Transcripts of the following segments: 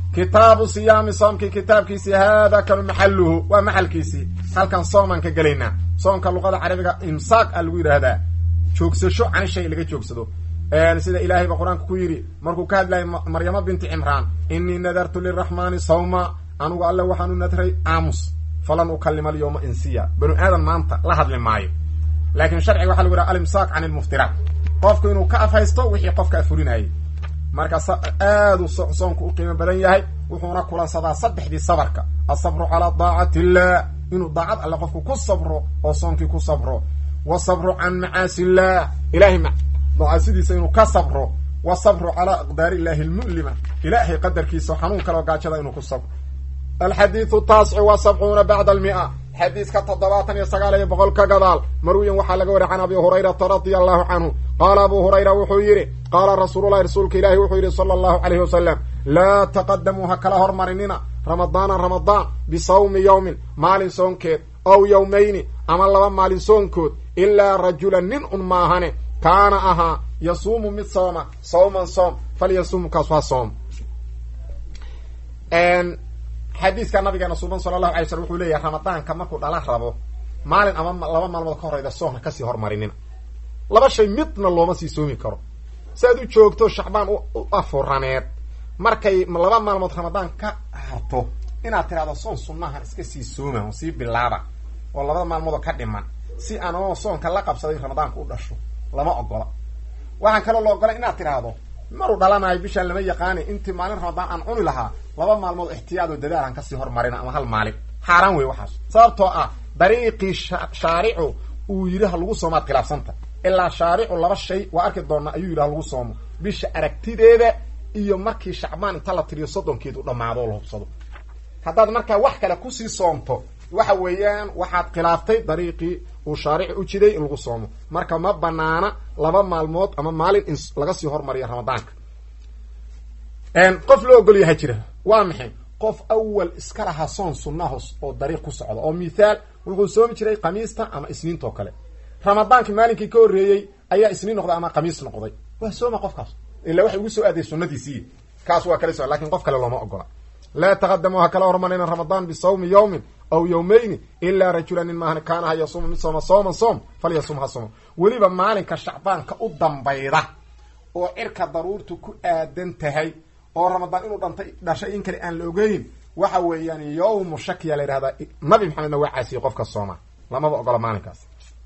kitaabu siyaami soomkii kitaabkiisii haada kanu maxaluhu waa maxalkiisii halkan soomaan ka gelaynaa soomka luqada carabiga imsaaq a lagu yidhaahdaa joogsasho cani shay laga joogsado sida ilaahay ba qur-aanka ku yidhi markuu ka hadlayay maryamo binti cimraan inii nadartu liraxmaani sawma anugu alle waxaanu nadray aamus falan ukalima alyawma insiya banu aadan maanta la hadli maayo laakiin sharciga waxa lagu yidhaha alimsaaq can ilmuftiraat qofku inuu ka afhaysto wixii qofka afurinayay marka aadu soonku u qiimo badan yahay wuxuuna kulansadaa saddexdii sabarka asabru calaa daacati illah inuu daacad alle qofku ku sabro oo soonkii ku sabro wasabru can macaasi illah ilahay macaasidiisa inuu ka sabro wasabru calaa aqdaari illahi almu'lima ilaahay qadarkiisa xanuun kaleo gaajada inuu ku sabro alxadiidu taasicu wa sabcuuna bacda almia xadiiska toddobaatan iyo sagaal iyo boqol ka gadaal marwiyan waxaa laga wariy can abi hurayrata radia allahu canhu qaala abu hurayra wuxuu yidhi qaala rasuululahi rasuulka ilaahi wuxuu yidhi sala allahu calayhi wasalam laa taqadamuu ha kala hormarinina ramadaana ramadaan bisawmi yowmin maalin soonkeed ow yowmayni ama laba maalin soonkood ilaa rajulan nin un maahane kaana ahaa yasuumu mid sooma sawman soom falyasuumu kaasu ha soom xadiiska nabigeena suuban sala allahu alay slm wuxuu leeyahay ramadaanka markuu dhala rabo maalin ama laba maalmood ka horeyda soon ha kasii hormarinina laba shay midna looma sii soomi karo si aad u joogto shacbaan u afuraneed markay laba maalmood ramadaan ka harto inaad tidhahdo soon sunnahan iska sii sooma oo sii bilaaba oo labada maalmoodoo ka dhiman si aanoo soonka la qabsaday ramadaanka u dhasho lama ogola waxaan kaloo la ogola inaad tidhaahdo maruu dhalanayo bishaan lama yaqaani intii maalin ramadaan aan cuni lahaa laba maalmood ixtiyaad oo dadaal aan kasii hormarina ama hal maalin xaaraan wey waxaas sababtoo ah dariiqii shaaricu uu yidhi ha lagu soomaad khilaafsanta ilaa shaaricu laba shay waa arki doonaa ayuu yidhi ha lagu soomo bisha aragtideeda iyo markii shacbaan inta la tiriyo soddonkeedu dhammaado oo la hubsado haddaad markaa wax kale kusii soomto waxa weeyaan waxaad khilaaftay dariiqii uu shaarici u jiday in lagu soomo marka ma banaana laba maalmood ama maalin in laga sii hormariyo ramadaanka qof loo ogol yaha jira waa maxay qof awal iska lahaa soon sunnahos oo dariiq ku socda oo mithaal wuxuu soomi jiray khamiista ama isniintoo kale ramadaankii maalinkii ka horreeyey ayaa isniin noqday ama khamiis noqday waa sooma qofkaas ila waxay ugu soo aaday sunnadiisii kaas waa kala so lakin qof kale looma ogola laa taqadamu ha kala hormarina ramadaan bisawmi yawmin aw yawmayni ilaa rajula nin maahan kaana ha yasuuma mid sooma sooman soom falyasum ha sooma weliba maalinka shacbaanka u dambayda oo cirka daruurtu ku aadan tahay oo ramadaan inuu dhantay dhashay in kale aan la ogeyn waxa weeyaan yawmu shakiya la yidhahdaa nabi maxamedna waa caasiyey qofka sooma lamaba ogola maalinkaas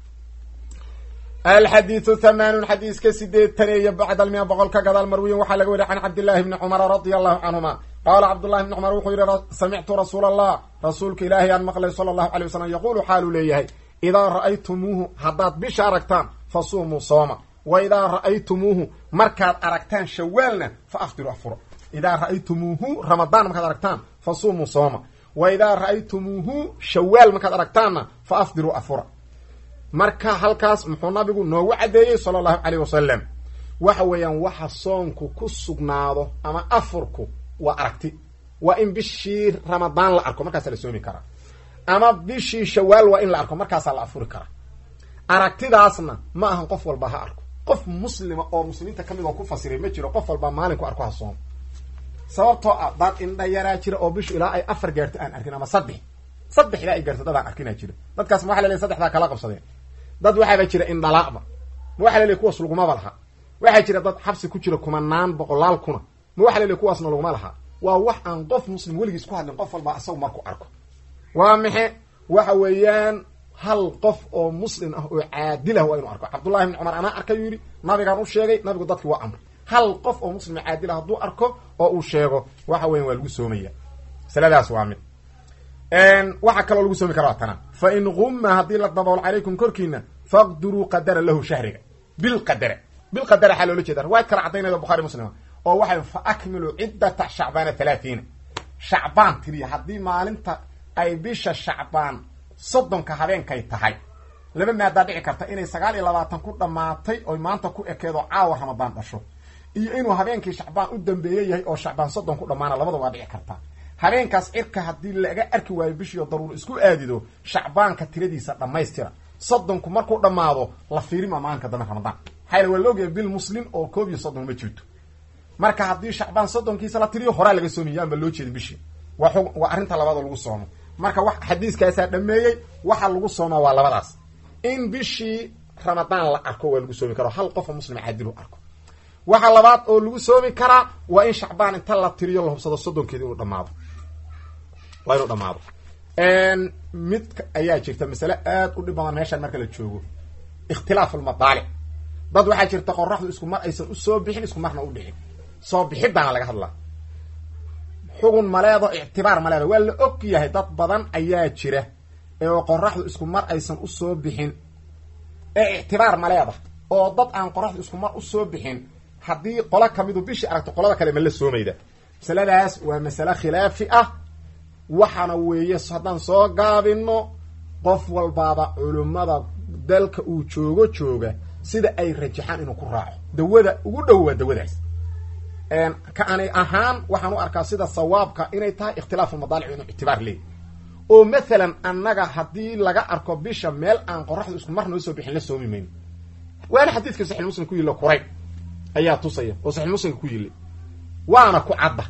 alxadiidu thamaanun xadiiska sideetaneeyo bacda almia boqol ka gadaal marwiyin waxaa laga weriy can cabdillahi bni cumara radia allahu canhuma qaala cabdullahi bni cumar wuxuu yidhi samictu rasuula allah rasuulka ilaahay aan maqlay sala allahu alay wasalam yaquulu xaaluu leeyahay idaa ra'aytumuuhu haddaad bisha aragtaan fa suumuu sooma wa idaa ra'aytumuuhu markaad aragtaan shawaalna fa afdiru afuro idaa ra'aytumuuhu ramadaan markaad aragtaan fa suumuu sooma wa idaa ra'aytumuuhu shawaal markaad aragtaanna fa afdiruu afura marka halkaas muxuu nabigu noogu caddeeyey sala allahu caleyh wasalam waxa weeyaan waxa soonku ku sugnaado ama afurku waa aragti waa in bishii ramadaan la arko markaasaa la soomi karaa ama bishii shawaal waa in la arko markaasaa la afuri karaa aragtidaasna ma ahan qof walba ha arko qof muslima oo muslimiinta ka mid oo ku fasiray ma jiro qof walba maalinku arko ha soomo sababtoo ah dad indha yaraa jira oo bishu ilaa ay afar gaarto aan arkin ama saddex saddex ilaa ay gaarto dad aan arkinaa jira dadkaas ma waxa la leey saddexdaa kala qabsadeen dad waxaaba jira indhalaaba ma waxa la leey kuwaas lagumaba laha waxaa jira dad xabsi ku jira kumanaan boqolaal kuna ma waxa la leey kuwaasna laguma laha waa wax aan qof muslim weligiis ku hadlin qof walba asagu marku arko waa maxe waxa weeyaan hal qof oo muslim ah oo caadilah waa inuu arko cabdullahi bni cumar anaa arkayuu yidhi nabigaan u sheegay nabigu dadki waa amray hal qof oo muslim caadilah hadduu arko oo uu sheego waxa weyan waa lagu soomaya masaladaas waa mid waxaa kaloo lagu soomi kara waa tana fa in gumma haddii la daboolo calaykum korkiina faqduruu qadara lahu shahriga bilqadara bilqadara waxaa loola jeeda riwaayad kala caddaynayda bukhari muslima oo waxay fa akmiluu ciddata shacbaana halaathiina shacbaan tiriya haddii maalinta ay bisha shacbaan soddonka habeenkay tahay laba maadaa dhici karta inay sagaal iyo labaatan ku dhammaatay oy maanta ku ekeedo caawa ramadaan dhasho iyo inuu habeenkii shacbaan u dambeeye yahay oo shacbaan soddon ku dhammaana labada waa dhici kartaa habeenkaas cirka haddii laga arki waayo bishiio daruur isku aadido shacbaanka tiradiisa dhammaystira soddonku markuu dhammaado la fiirima maalinka dambe ramadaan maxaa waa laogaya bil muslim oo koob iyo soddon ma jirto marka haddii shacbaan soddonkiisa la tiriyo horaa laga soomiya aanba loo jeedin bishii waa xug waa arrinta labaad oo lagu soomo marka wa xadiiskaasaa dhameeyey waxa lagu soomaa waa labadaas in bishii ramadaan la arko waa lagu soomi karo hal qof oo muslima caadilu arko waxa labaad oo lagu soomi karaa waa in shacbaan inta la tiriyo la hubsado soddonkeeda inuu dhamaado waa inuu dhamaado mid ayaa jirta masale aad u dhib badan meeshaan marka la joogo ikhtilaaf almadaalic dad waxaa jirta qoraxdu isku mar aysan usoo bixin isku marna u dhixin soo bixidaana laga hadlaa xugun maleedo ictibaar maleedo waa la og yahay dad badan ayaa jira oo qoraxdu isku mar aysan usoo bixin ee ictibaar maleeda oo dad aan qoraxdu isku mar usoo bixin haddii qola kamidu bishii aragto qolada kale ma la soomayda masaladaas waa masale khilaafi ah waxaana weeye haddaan soo gaabino qof walbaaba culimmada dalka uu joogo jooga sida ay rajaxaan inuu ku raaco dawada ugu dhow waa dawadaas ka ani ahaan waxaan u arkaa sida sawaabka inay tahay ikhtilaafu madaalic inuu ictibaar leey oo mathalan annaga haddii laga arko bisha meel aan qoraxdu isku mar noo soo bixin la soomi mayno waana xadiidka saxi muslim ku yilla kuray ayaa tusaya oo saxi muslimka ku yili waana ku cadda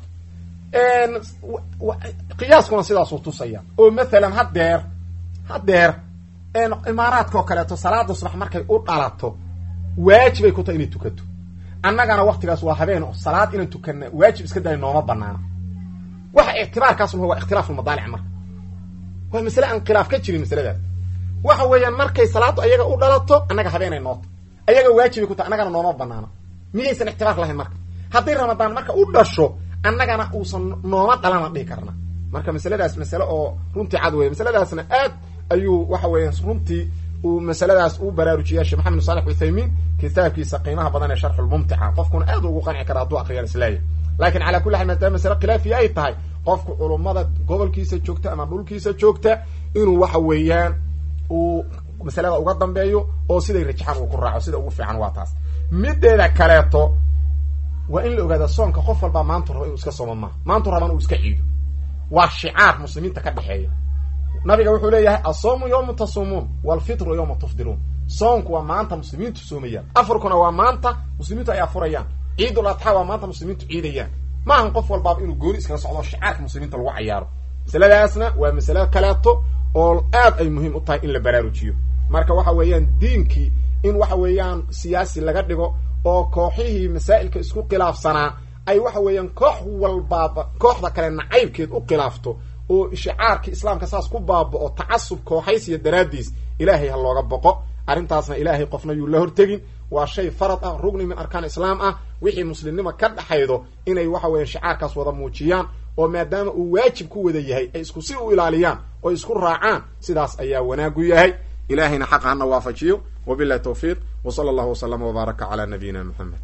qiyaaskuna sidaasuu tusaya oo mathalan haddeer haddeer imaaraadka oo kaleeto salaada subax markay u dhalato waajibay ku tahay inay tukato annagana waktigaas waa habeen oo salaad inaan tukana waajib iska daaya nooma banaana waxa ictibaarkaas waa ikhtilaafulmadaalic marka waa masale aan khilaaf ka jirin masaladaas waxa weeyaan markay salaaddu ayaga u dhalato annaga habeenay noota ayaga waajibay ku tahay annagana nooma banaana miyaysan ictibaar lahayn marka hadday ramadaan marka u dhasho annagana uusan nooma dhalana dhihi karna marka masaladaas masale oo runtii cad weya masaladaasna aad ayuu waxa weeya runtii uu masaladaas u baraarujiya sheekh maxamed saalex uthaymiin kitaabkiisa qiimaha badan ee sharxulmumtica qofkuna aad ugu qanci kara hadduu akriya islaaya laakiin calaa kulli xaal maadaama masale khilaafiya ay tahay qofku culummada gobolkiisa joogta ama dhulkiisa joogta inuu waxa weeyaan uu masalada uga dambeeyo oo siday rajaxaan uu ku raaco sida ugu fiican waa taas mideeda kaleeto waa in la ogaada soonka qof walbaa maantu raba inuu iska soomo maaha maantu raban uu iska ciido waa shicaar muslimiinta ka dhexeeya nabiga wuxuu leeyahay asoomu yawma tasuumuun walfitru yawma tufdiruun soonku waa maanta muslimiintu soomayaan afurkuna waa maanta muslimiintu ay afurayaan ciidul adxa waa maanta muslimiintu ciidayaan maahan qof walbaaba inuu gooni iskala socdo shicaarka muslimiinta lagu cayaaro masaladaasna waa masale kaleeto oo aad ay muhiim u tahay in la baraarujiyo marka waxa weeyaan diinkii in waxa weeyaan siyaasi laga dhigo oo kooxihii masaa'ilka isku khilaafsanaa ay waxa weeyaan koox walbaaba kooxda kale nacaybkeed u khilaafto oo shicaarkii islaamka saas ku baaba'o tacasub kooxaysiya daraaddiis ilaahay ha looga boqo arrintaasna ilaahay qofna yuu la hortegin waa shay farad ah rugni min arkaan islaam ah wixii muslimnimo ka dhaxaydo inay waxa weeya shicaarkaas wada muujiyaan oo maadaama uu waajib ku wada yahay ay isku si u ilaaliyaan oo isku raacaan sidaas ayaa wanaagu yahay ilahayna xaqa hana waafajiyo wabilahi tawfiiq wa sala allahu wasalama wbaaraka calaa nabiyina muxamed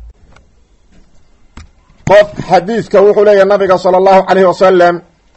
qof xadiidka wuxuu leeyahay nabiga sala allahu calayhi wasalam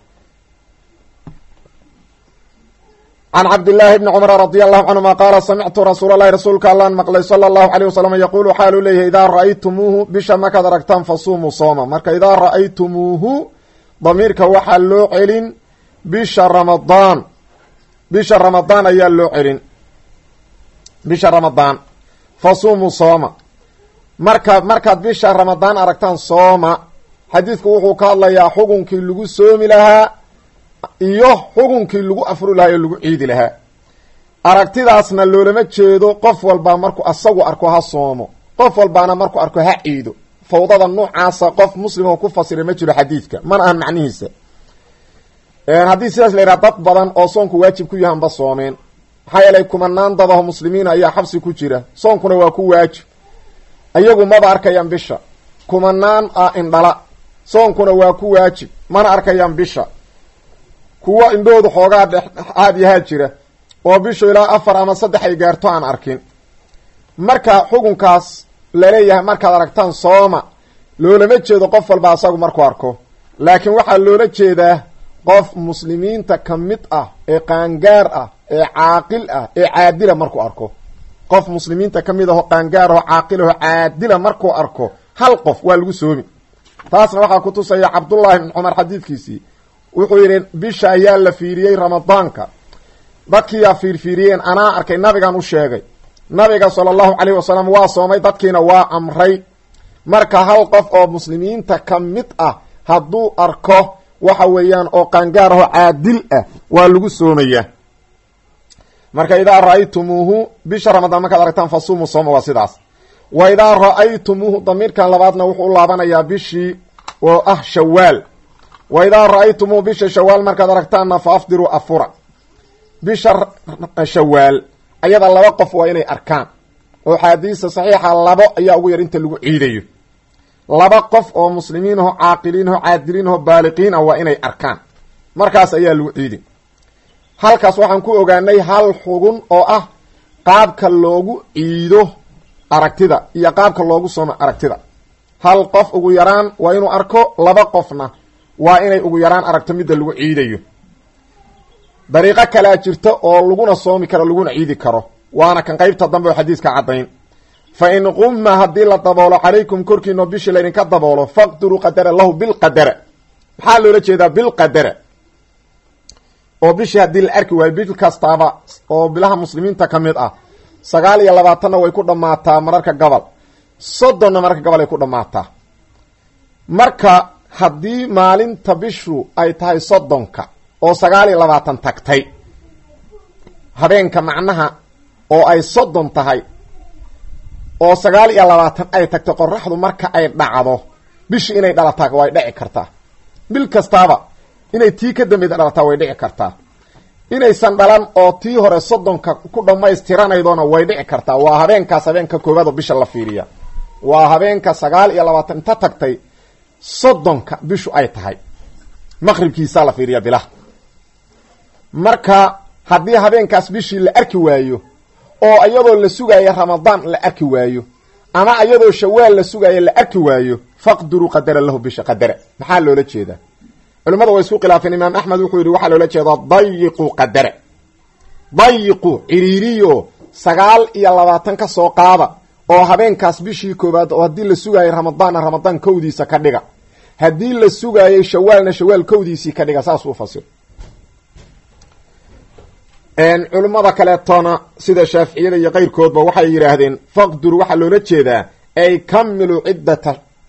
can cabdillaahi bni cumar radi allahu canhuma qaala samictu rasuula allahi rasuulka allaan maqlay sala allahu alayh wasalam yaquulu xaaluu leeyahay idaa ra'aytumuuhu bisha markaad aragtaan fasuumuu sooma marka idaa ra'aytumuuhu damiirka waxaa loo celin bisha ramadaan bisha ramadaan ayaa loo celin bisha ramadaan fasuumuu sooma marka markaad bisha ramadaan aragtaan sooma xadiidku wuxuu ka hadlayaa xukunkii lagu soomi lahaa iyo xukunkii lagu afuri lahaa oo lagu ciidi lahaa aragtidaasna loolama jeedo qof walbaa markuu asagu arko ha soomo qof walbaana markuu arko ha ciido fawdada noocaasa qof muslimoo ku fasiray ma jiro xadiidka mana ahan macnihiisa haddii sidaas la yidhaha dad badan oo soonku waajib ku yahanba soomeen maxaa yeelay kumanaan dadaho muslimiina ayaa xabsi ku jira soonkuna waa ku waajib ayagu maba arkayaan bisha kumanaan ah indhala soonkuna waa ku waajib mana arkayaan bisha kuwo indhoodu xoogaa dhex aad iyo haad jira oo bishu ilaa afar ama saddex ay gaarto aan arkin marka xukunkaas laleeyahay markaad aragtaan sooma loolama jeedo qof walba asagu markuu arko laakiin waxaa loola jeedaa qof muslimiinta ka mid ah ee qaangaar ah ee caaqil ah ee caadila markuu arko qof muslimiinta ka mid aho qaangaar aho caaqil aho caadila markuu arko hal qof waa lagu soomi taasna waxaa ku tusaya cabdullaahi bn cumar xadiidkiisii wuxuu yidhi bisha ayaa la fiiriyey ramadaanka dadkiiyaa fiirfiiriyeen anaa arkay nabigan u sheegay nabiga sala allahu calayhi wasalam waa soomay dadkiina waa amray marka hal qof oo muslimiinta ka mid ah hadduu arko waxa weeyaan oo qaangaar ahoo caadil ah waa lagu soomayaa marka idaa ra-aytumuuhu bisha ramadaan markaad aragtaan fasuumu sooma waa sidaas wa idaa ra-aytumuuhu damiirkan labaadna wuxuu u laabanayaa bishii oo ah shawaal wa idaa ra-aytumuuhu bisha shawaal markaad aragtaanna fa afdiruu afura bisha shawaal ayada laba qof waa inay arkaan oo xaadiisa saxiixa labo ayaa ugu yar inta lagu ciidayo laba qof oo muslimiin aho caaqiliin aho caadiliin aho baaliqiin ah waa inay arkaan markaas ayaa lagu ciidi halkaas waxaan ku ogaanay hal xugun oo ah qaabka loogu ciido aragtida iyo qaabka loogu soomo aragtida hal qof ugu yaraan waa inuu arko laba qofna waa inay ugu yaraan aragto midda lagu ciidayo dariiqo kalea jirta oo laguna soomi karo laguna ciidi karo waana kan qeybta dambe oo xadiiska caddayn fa in qumma haddii la daboolo calaykum korkiino bishii laydinka daboolo faqdiruu qadara lahu bilqadara maxaa loola jeedaa bilqadara oo bishii haddii la arki waayo bil kastaaba oo bilaha muslimiinta ka mid ah sagaal iyo labaatanna way ku dhammaataa mararka gobol soddonna mararka gobol ay ku dhammaataa marka haddii maalinta bishu ay tahay soddonka oo sagaal iyo labaatan tagtay habeenka macnaha oo ay soddon tahay oo sagaal iyo labaatan ay tagtay qoraxdu marka ay dhacdo bishii inay dhalataa way dhici kartaa bil kastaaba inay tii ka dambayda dhalataa way dhici kartaa inaysan dhalan oo tii hore soddonka ku dhammaystiranaydoona way dhici kartaa waa habeenkaas habeenka koowaad oo bisha la fiiriya waa habeenka sagaal iyo labaatan inta tagtay soddonka bishu ay tahay maqribkiisaa la fiiriya bilaha marka haddii habeenkaas bishii la arki waayo oo iyadoo la sugaayo ramadaan la arki waayo ama iyadoo shawaal la sugaayo la arki waayo faqdiruu qadara lahu bisha qadara maxaa loola jeedaa culimmada way isku khilaafeen imaam axmed wuxuu yidhi waxaa loola jeedaa dayiqu qadara dayiqu ciriiriyo sagaal iyo labaatan ka soo qaada oo habeenkaas bishii koowaad oo haddii la sugaayay ramadaanna ramadaan kowdiisa ka dhiga haddii la sugaayay shawaalna shawaal kowdiisii ka dhiga saas uu fasir culimmada kaleetona sida shaaficiyada iyo keyrkoodba waxay yidhaahdeen faqdur waxaa loola jeedaa ay kamilu ciddata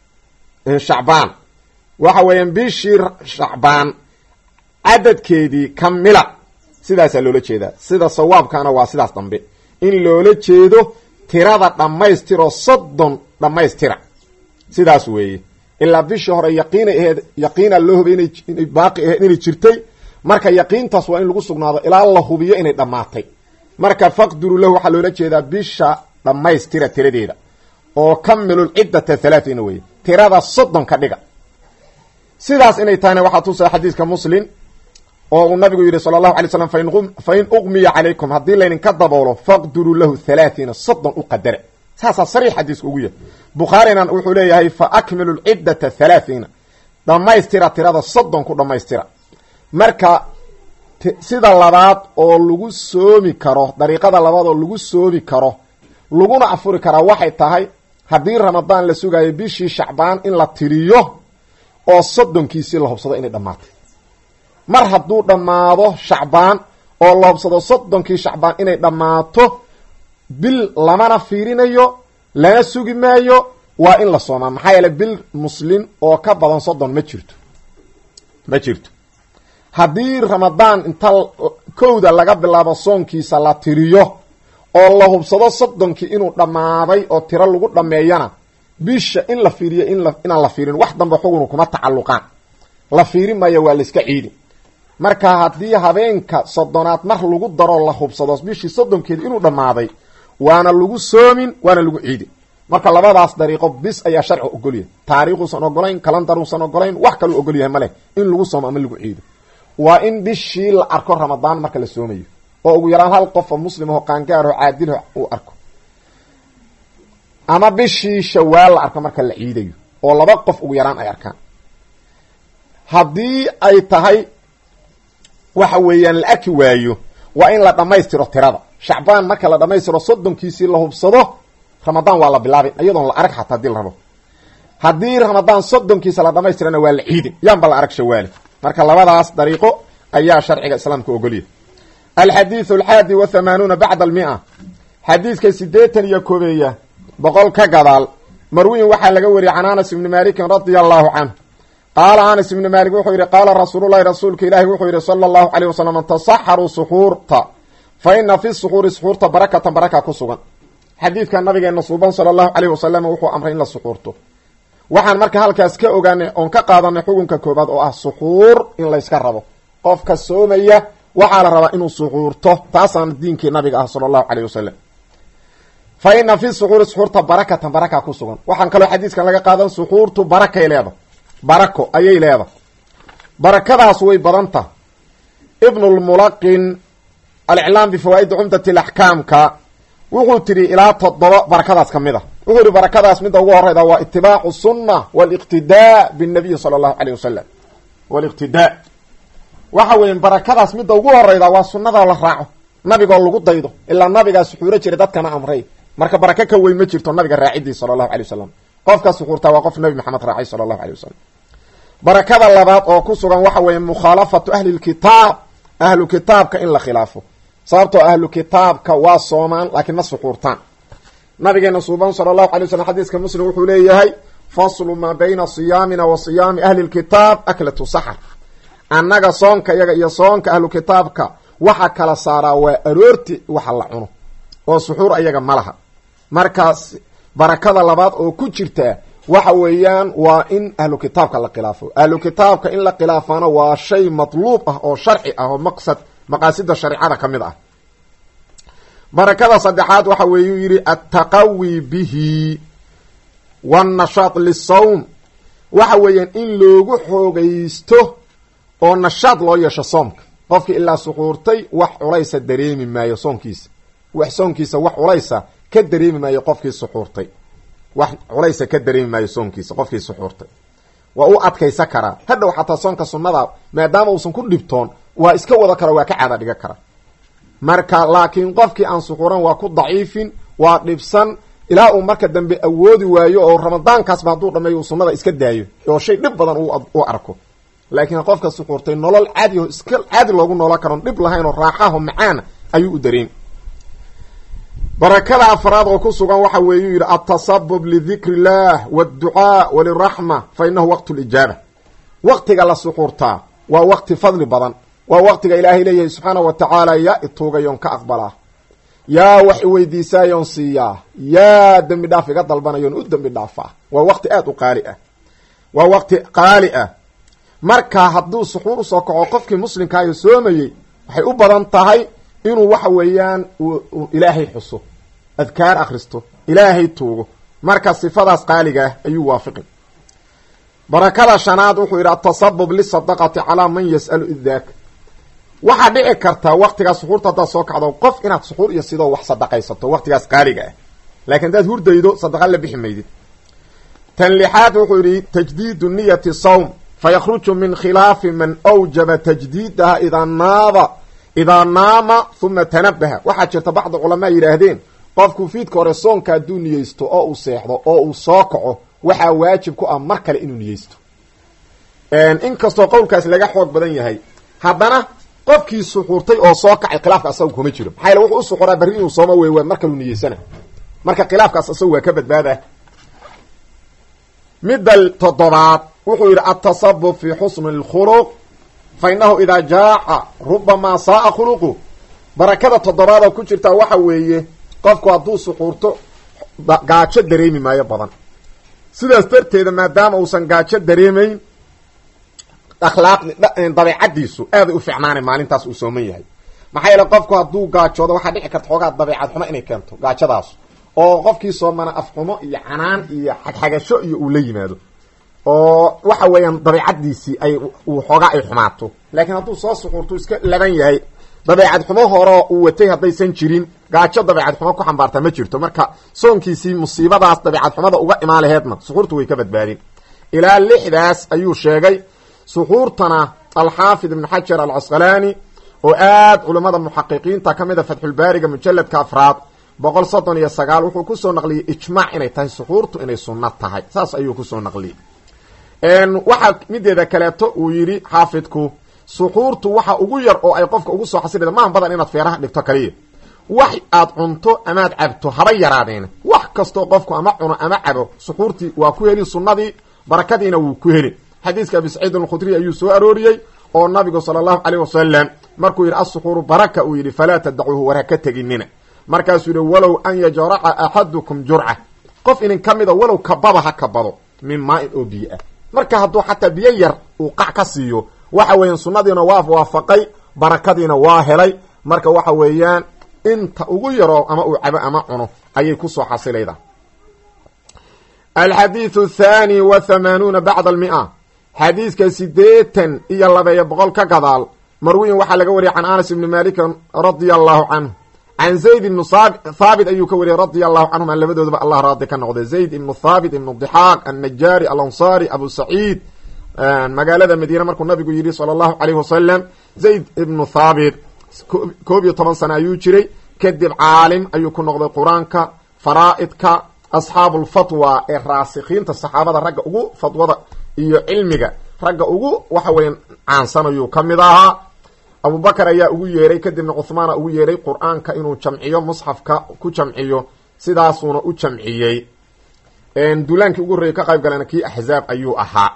shacbaan waxa weeyaan bishii shacbaan cadadkeedii kamila sidaasaa loola jeedaa sida sawaabkaana waa sidaas dambe in loola jeedo tirada dhammaystiroo soddon dhammaystira sidaas weeye ilaa bishii hore yaqiinay aheed yaqiina loo hubay inay baaqi aheed inay jirtay marka yaqiintaas waa in lagu sugnaado ilaa la hubiyo inay dhammaatay marka faqduru lahu waxaa loola jeedaa bisha dhammaystira tiradeeda oo kamilul ciddata halaatina weye tirada soddon ka dhiga sidaas inay tahayna waxaa tusaa xadiiska muslim oo uu nabigu yidhi sala allahu alay slam fa in uqmiya calaykum haddii laydinka daboolo faqduruu lahu halaatiina soddon u qadara saasaa sariix xadiiska ugu yahay bukhaarina wuxuu leeyahay fa akmilu lciddata halaathiina dhammaystira tirada soddon ku dhammaystira marka sida labaad oo lagu soomi karo dariiqada labaad oo lagu soomi karo laguna afuri karaa waxay tahay haddii ramadaan la sugaayo bishii shacbaan in la tiriyo oo soddonkiisii la hubsado inay dhammaatay mar hadduu dhammaado shacbaan oo la hubsado soddonkii shacbaan inay dhammaato bil lamana fiirinayo lana sugi maayo waa in la soomaa maxaa yeele bil muslim oo ka badan soddon ma jirto ma jirto haddii ramadaan inta kowda laga bilaabo soonkiisa la tiriyo oo la hubsado soddonkii inuu dhammaaday oo tiro lagu dhammeeyana bisha in la fiiriyo inaan la fiirin wax dambe xugunu kuma tacalluqaan la fiiri maayo waa layska ciidi marka haddii habeenka soddonaad mar lagu daro la hubsado bishii soddonkeeda inuu dhammaaday waana lagu soomin waana lagu ciidi marka labadaas dariiqo bis ayaa sharciga ogolyahay taariikhuusan ogolayn kalandaruusan ogolayn wax kaluu ogolyahay maleh in lagu soomo ama lagu ciido waa in bishii la arko ramadaan marka la soomayo oo ugu yaraan hal qof oo muslim aho qaangaar oo caadilho uu arko ama bishii shawaal la arko marka la ciidayo oo laba qof ugu yaraan ay arkaan haddii ay tahay waxa weeyaan la arki waayo waa in la dhammaystiro tirada shacbaan marka la dhammaystiro soddonkiisii la hubsado ramadaan waa la bilaabin iyadoon la arag xataa hadii la rabo haddii ramadaan soddonkiisa la dhammaystirana waa la ciidin yaanba la arag shawaali marka labadaas dariiqo ayaa sharciga islaamka ogolya alxadiidu alxaadi wa hamaanuuna bacda almia xadiidka siddeetan iyo koobeeya boqol ka gadaal marwiyin waxaa laga wariyey can anas ibni malikin radia allahu canhu qaala anas ibni malik wuxuu yidhi qaala rasuululahi rasuulka ilaahi wuxuu yidhi sala allahu caleyh wasalam tasaxaruu suxuurta fa ina fi suxuuri suxuurta barakatan baraka ku sugan xadiidka nabigeena suuban sala allahu caleyh wasalam wuxuu amray in la suxuurto waxaan marka halkaas ka ogaanay oon ka qaadanay xukunka koobaad oo ah suxuur in layska rabo qofka soomaya waxaa la rabaa inuu suxuurto taasaana diinkii nabiga ah sala allahu caleyh wasalam fa ina fi suxuuri suxuurta barakatan baraka ku sugan waxaan kaloo xadiiskan laga qaadan suxuurtu barakay leeda barako ayay leeda barakadaas way badanta ibnulmulaqin aliclaam bifawaa'idi cumdati laxkaamka wuxuu tidhi ilaa toddoba barakadaas ka mid a wuxuu yihi barakadaas midda ugu horeyda waa itibaacu sunna waliqtidaa binnabiyi sala allahu caleyh wasalam waliqtidaa waxa weeye barakadaas midda ugu horeyda waa sunnada la raaco nabigoo lagu daydo ilaa nabigaa suxuuro jiray dadkana amray marka barako ka weyn ma jirto nabiga raacidii sala allahu alay wasalam qofka suxuurtaa waa qof nabi maxamed raacay sala allahu alay wasalam barakada labaad oo ku sugan waxa weeye mukhaalafatu ahli lkitaab ahlu kitaabka in la khilaafo sababtoo ahlu kitaabka waa soomaan laakiin ma suxuurtaan nabigeena suuban sala allahu alay waslm xadiiska muslim wuxuu leeyahay faslu maa bayna siyaamina wa siyaami ahli lkitaab aklatu saxar annaga soonka iyaga iyo soonka ahlu kitaabka waxa kala saaraa waa aroorti waxa la cuno oo suxuur ayaga ma laha markaas barakada labaad oo ku jirta waxa weeyaan waa in ahlu kitaabka la khilaafo ahlu kitaabka in la khilaafana waa shay matluub ah oo sharci ah oo maqsad maqaasida shareicada ka mid ah barakada saddexaad waxa weeyuu yidhi attaqawi bihi wannashaad lisawm waxa weeyaan in loogu xoogaysto oo nashaad loo yeesho soomka qofkii ilaa suxuurtay wax culaysa dareemi maayo soonkiisa wax soonkiisa wax culaysa ka dareemi maayo qofkii suxuurtay wax culaysa ka dareemi maayo soonkiisa qofkii suxuurtay waa u adkaysa karaa hadhow xataa soonka sunnada maadaama uusan ku dhibtoon waa iska wada kara waa ka caada dhiga kara marka laakiin qofkii aan suxuuran waa ku daciifin waa dhibsan ilaa uu marka dambe awoodi waayo oo ramadaankaasba hadduu dhameeyo uu sunnada iska daayo oo shay dhib badan u arko laakiin qofka suxuurtay nolol caadi o iska caadi loogu noolan karoon dhib lahayn oo raaxaho macaana ayuu u dareemi barakada afraad oo ku sugan waxa weeyuu yidhi altasabub lidikri illah wاdducaa waliraxma fa inahu waqt lijaaba waqtiga la suxuurtaa waa waqti fadli badan waa waqtiga ilaahay leeyahay subxaana wa tacaala yaa ituugayoon ka aqbalaa yaa wax iweydiisaayoon siiyaa yaa dembi dhaaf iga dalbanayoon u dembi dhaafaa waa waqti aada u qaali ah waa waqti qaali ah marka hadduu suxuur usoo kaco qofkii muslimkaayo soomayey waxay u badan tahay inuu waxa weeyaan ilaahay xuso adkaar akhristo ilaahay tuugo marka sifadaas qaaliga ah ayuu waafiqin barakada shanaad wuxuu yidhi atasabub lisadaqati calaa man yas'alu idaaka waxaa dhici kartaa waqtigaas suxuurta haddaad soo kacdo qof inaad suxuur iyo sidoo wax sadaqaysato waqtigaas qaaliga ah laakiin haddaad hurdaydo sadaqa la bixi maydid tan lixaad wuxuu yidhi tajdiidu niyati sawm faykruju min khilaafi man awjaba tajdiidaha idaa naaba idaa naama huma tanabaha waxaa jirta bacdi culamaa yidhaahdeen qofku fiidka hore soonka hadduu niyeysto oo uu seexdo oo uu soo kaco waxaa waajib ku ah mar kale inuu niyeysto inkastoo qowlkaas laga xoog badan yahay haddana qofkii suxuurtay oo soo kacay khilaafka asaga kuma jiro maxaa yaele wuxuu u suxuraa berri inuu sooma wey waa mar kaluu niyeysana marka khilaafkaas asaga waa ka badbaadah midda toddobaad wuxuu yidhi altasabub fi xusni اlkhuluq fa inahu idaa jaaca rubamaa saaa khuluqu barakada toddobaad oo ku jirtaa waxa weeye qofku hadduu suxuurto gaajo dareemi maayo badan sidaas darteeda maadaama uusan gaajo dareemayn akhlaaqdi dabeecadiisu aaday u ficnaanay maalintaas uu sooman yahay maxaa yeele qofku hadduu gaajoodo waxaa dhici karta xoogaa dabeecad xumo inay keento gaajadaas oo qofkii soomana afxumo iyo canaan iyo xagxagasho iyo uu la yimaado oo waxa weeyaan dabeicadiisii ay uu xoogaa ay xumaato laakiin hadduu soo suxuurtu iska laban yahay dabeecad xumo horeo uu watay haddaysan jirin gaajo dabeecad xumo ku xambaartaa ma jirto marka soonkiisii musiibadaas dabeecad xumada uga imaan laheedna suxuurtu way ka badbaadin ilaa lixdaas ayuu sheegay suxuurtana alxaafid ibn xajar alcasqalaani oo aad culimmada muxaqiqiinta ka mid a fatxulbaariga mujaladka afraad boqol soddon iyo sagaal wuxuu kusoo naqliyey ijmaac inay tahay suxuurtu inay sunno tahay saas ayuu kusoo naqliyey waxaa mideeda kaleeto uu yidhi xaafidku suxuurtu waxa ugu yar oo ay qofka ugu soo xasilida maaha badan inaad feeraha dhigto kaliya wax aad cunto amaad cabto haba yaraadeena wax kastoo qofku ama cuno ama cabo suxuurtii waa ku heli sunnadii barakadiina wuu ku heli xadiiska abi saciid alkhudriy ayuu soo arooriyey oo nabigu sala allahu caleyh wasalam markuu yidhi assuxuuru baraka uu yidhi falaa tadacuuhu war ha ka teginina markaasuu yihi walow an yajraca axadukum jurca qof inin ka mida walow kababa ha kabado min maa-in oo biyo ah marka hadduu xataa biyo yar uu qac ka siiyo waxa weeyaan sunnadiina waa waafaqay barakadiina waa helay marka waxa weeyaan inta ugu yaro ama uu cabo ama cuno ayay kusoo xasilayda alxadiidu athani wa hamaanuuna bacda almia xadiiska sideetan iyo labeeyo boqol ka gadaal marwiyin waxaa laga wariyay can anas ibni malikin radia allahu canhu can zayd ibnu thaabit ayuu ka wariyay radia allahu canhuma labadoodaba allah raadi ka noqday zayd ibnu thaabit ibnu dixaaq annajaari alansaari abu saciid magaalada madiine markuu nabigu yidhi sala allahu caleyhi wasalam zayd ibnu thaabit koob iyo toban sano ayuu jiray kadib caalim ayuu ku noqday qur-aanka faraa'idka asxaabu lfatwa ee raasikiinta saxaabada ragga ugu fatwada iyo cilmiga ragga ugu waxa weya caansan ayuu ka mid ahaa abubakar ayaa ugu yeeray kadibna cuhmaana ugu yeeray qur-aanka inuu jamciyo musxafka ku jamciyo sidaasuuna u jamciyey duulaankii ugu horreeyay ka qayb galana kii axzaab ayuu ahaa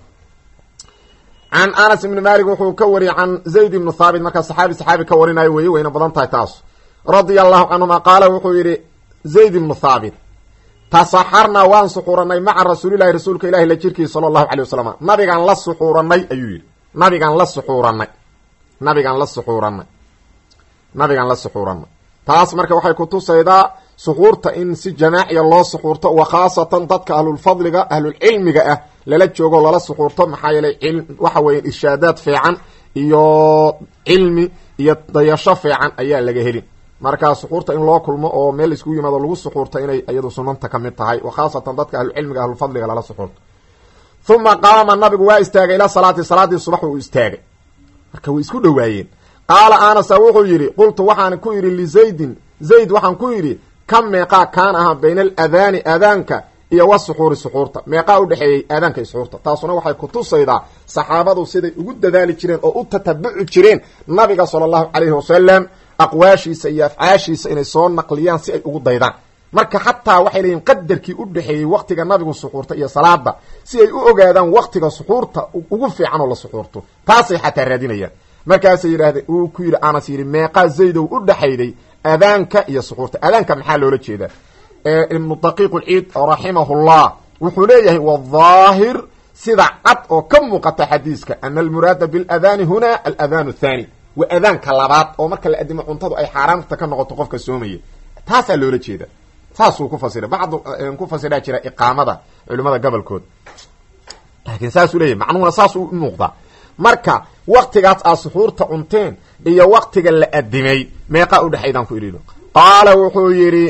can anas ibni malik wuxuu ka wariyay can zayd ibnu thaabit markaa saxaabi saxaabi ka warinayo weeye wayna badan tahay taas radia allahu canhuma qaala wuxuu yidhi zayd ibnu thaabit tasaxarnaa waan suxuuranay maca rasuulilahi rasuulka ilahi la jirkiisa sala allahu calay wasalam nabigaan la suxuuranay ayuu yidhi nabigaan la suxuuranay nabigaan la suxuuranay nabigaan la suxuuranay taas marka waxay kutusaydaa suxuurta in si jamaaciya loo suxuurto wa khaasatan dadka ahlulfadliga ahlulcilmiga ah lala joogo lala suxuurto maxaa yeelay waxa weya irshaadaad fiican iyo cilmi iyo dayasho fiican ayaa laga helin marka suxuurta in loo kulmo oo meel iskugu yimaado lagu suxuurto inay iyadu sunanta ka mid tahay wa khaasatan dadka ahlucilmiga ahlulfadliga lala suxuurto uma qaama nabigu waa istaagay ila salaati salaadii subax uu istaagay marka way isku dhowaayeen qaala anasa wuxuu yidhi qultu waxaan ku yidhi lizaydin zayd waxaan ku yidhi ka meeqaa kaan ahaa bayna aladaani aadaanka iyo wa suxuuri suxuurta meeqaa udhexeeyey aadaanka iyo suxuurta taasuna waxay kutusaydaa saxaabadu siday ugu dadaali jireen oo u tatabuci jireen nabiga sala allahu calayhi wasalam aqwaashiisa iyo afcaashiisa inay soo naqliyaan si ay ugu daydaan marka xataa waxay leeyihin qadarkii u dhexeeyey waktiga nabigu suxuurta iyo salaada si ay u ogaadaan waktiga suxuurta ugu fiican oo la suxuurto taasay xataa raadinayaan markaasay yidhahdeen uu ku yidhi anas yidhi meeqaa zaydow u dhexayday adaanka iyo suxuurta adaanka maxaa loola jeedaa ibnu daqiiq lciid raximahullah wuxuu leeyahay wadaahir sida cad oo ka muuqata xadiiska ana almuraada biladani huna aladaan athani waa adaanka labaad oo marka la adimo cuntadu ay xaaraamta ka noqoto qofka soomaya taasaa loola jeeda saasuu ku fasira bacdu ku fasiraa jira iqaamada culimada gobolkood laakiin saasuu leeyahy macnuhuna saasuu u muuqdaa marka waktigaas aad suxuurta cunteen iyo waktiga la adimay meeqaa udhexaydaan ku idhino qaala wuxuu yidhi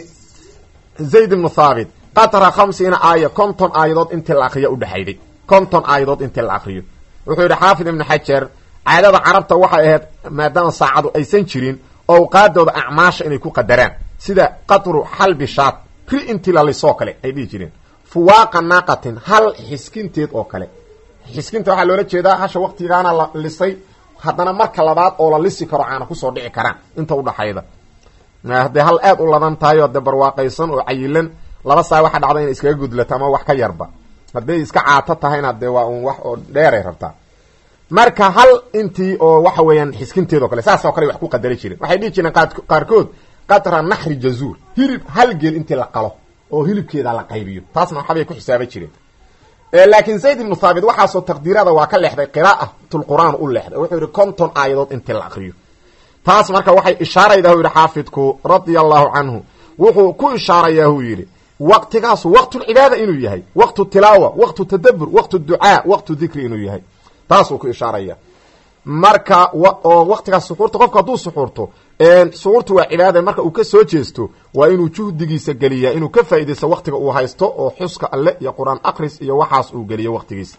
zayd ibnu thaabit qatra khamsiina aaya konton aayadood intii la akriyo udhexayday konton aayadood intii la akriyo wuxuu yidhi xaafid ibnu xajar caadada carabta waxay ahayd maadaama saacadu aysan jirin owqaadooda acmaasha inay ku qadaraan sida qatru xalbi shaat ri intii la lisoo kale ay dhihi jireen fuwaaqa naaqatin hal xiskinteed oo kale xiskinta waxaa loola jeedaa hasha waktigaana la lisay haddana marka labaad oo la lisi karo caana kusoo dhici karaan inta udhaxayda hadday hal aad u ladan tahay oo de barwaaqaysan oo cayilan laba saa waxa dhacda inay iskaga gudlato ama wax ka yarba hadday iska caato tahayna dee waa un wax oo dheeray rabtaa marka hal intii oo waxa weeyaan xiskinteed oo kale saas oo kale wax ku qadari jireen waxay dhihi jireen qaarkood qatra naxri jazuur hilib hal geel intii la qalo oo hilibkeeda la qaybiyo taasna waxabay ku xisaaban jireen laakiin zayd ibnu thaabit waxaasoo taqdiirada waa ka leexday qiraa'atulqur'aan u leexday wuxuu yidhi konton aayadood intii la akriyo taas marka waxay ishaaraydaa u yidhi xaafidku radia allahu canhu wuxuu ku ishaarayaa uu yidhi waqtigaasu waqtulcibaada inuu yahay waqtu tilaawa waqtu tadabur waqtu ducaa waqtu dikri inuu yahay taasuu ku ishaaraya marka oo waqtigaas suxuurta qofku hadduu suxuurto suxuurtu waa cibaada marka uu ka soo jeesto waa inuu juhdigiisa geliyaa inuu ka faaidaysto waqtiga uu haysto oo xuska alle iyo qur-aan akris iyo waxaas uu geliyo waqtigiisa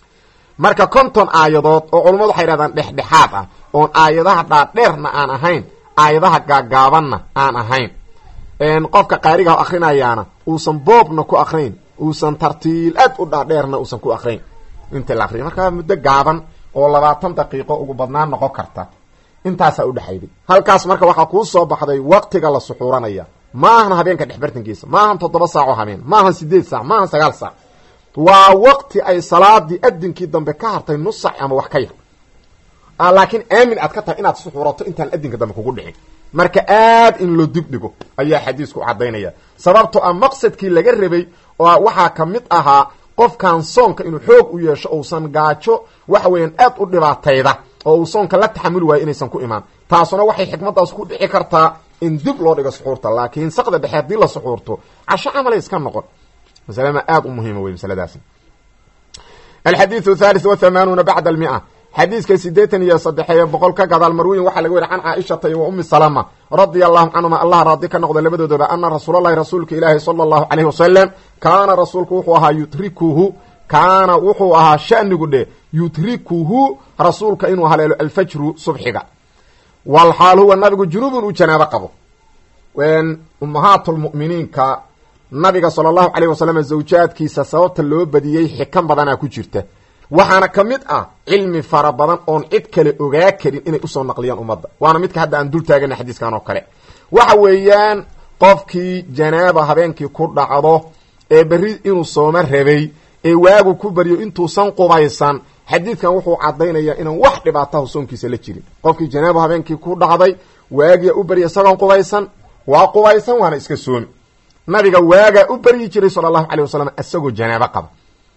marka konton aayadood oo culammadu waxay yhahdaan dhexdhexaad ah oon aayadaha dhaadheerna aan ahayn aayadaha gaagaabanna aan ahayn qofka qaarigaha akrinayaana uusan boobna ku akrinayn uusan tartiil aad u dhaadheerna uusan ku akrinayn inta la akriya marka muddo gaaban oo labaatan daqiiqo ugu badnaan noqon karta intaasaa udhexayday halkaas marka waxaa kuu soo baxday waqtiga la suxuuranaya maahan habeenka dhexbartankiisa maahan toddoba saacoo habeen maahan sideed saac maahan sagaal saac waa waqti ay salaadii adinkii dambe ka hartay nus sac ama wax ka yar laakiin aamin aad ka tahay inaad suxuurato intaan adinka dambe kugu dhicin marka aad in loo dib dhigo ayaa xadiisku cadaynaya sababto a maqsadkii laga rabay oo waxaa ka mid ahaa qofkan soonka inuu xoog u yeesho uusan gaajo waxa weeyaan aad u dhibaatayda oo uu soonka la taxamuli waayo inaysan ku imaan taasuna waxay xikmadaas ku dhici kartaa in dib loo dhigo suxuurta laakiin saqda dhexe haddii la suxuurto casho camalay iska noqon masalama aad u muhiima wey masaladaasi alxadiiu thalith wa hamaanuuna bacda almia xadiiska sideetan iyo sadexeeye boqol ka gadaal marwiyin waxaa laga weri can caaishata iyo wa umi salama radia allahu canhuma allah raadi ka noqda labadoodaba ana rasuulalahi rasuulka ilaahi sala allahu caleyhi wasalam kaana rasuulku wuxuu ahaa yutrikuhu kaana wuxuu ahaa shanigu dhe yutrikuhu rasuulka inuu haleelo alfajru subxiga walxaal huwa nabigu junubun uu janaabo qabo ummahaat lmu'miniinka nabiga sala allahu caleyh wasalam zawjaadkiisa sababta loo badiyey xikan badanaa ku jirta waxaana ka mid ah cilmi fara badan oon cid kale ogaa karin inay usoo naqliyaan ummadda waana midka hadda aan dul taagana xadiiskan oo kale waxa weeyaan qofkii janaaba habeenkii ku dhacdo ee berri inuu sooma rabay ee waagu ku baryo intuusan qubaysan xadiidkan wuxuu cadaynayaa inaan wax dhibaatahu soonkiisa la jirin qofkii janaaba habeenkii ku dhacday waagiya u barya isagoon qubaysan waa qubaysan waana iska soomi nabiga waagaa u baryi jiray sala allahu caleyh wasalam isagoo janaabo qaba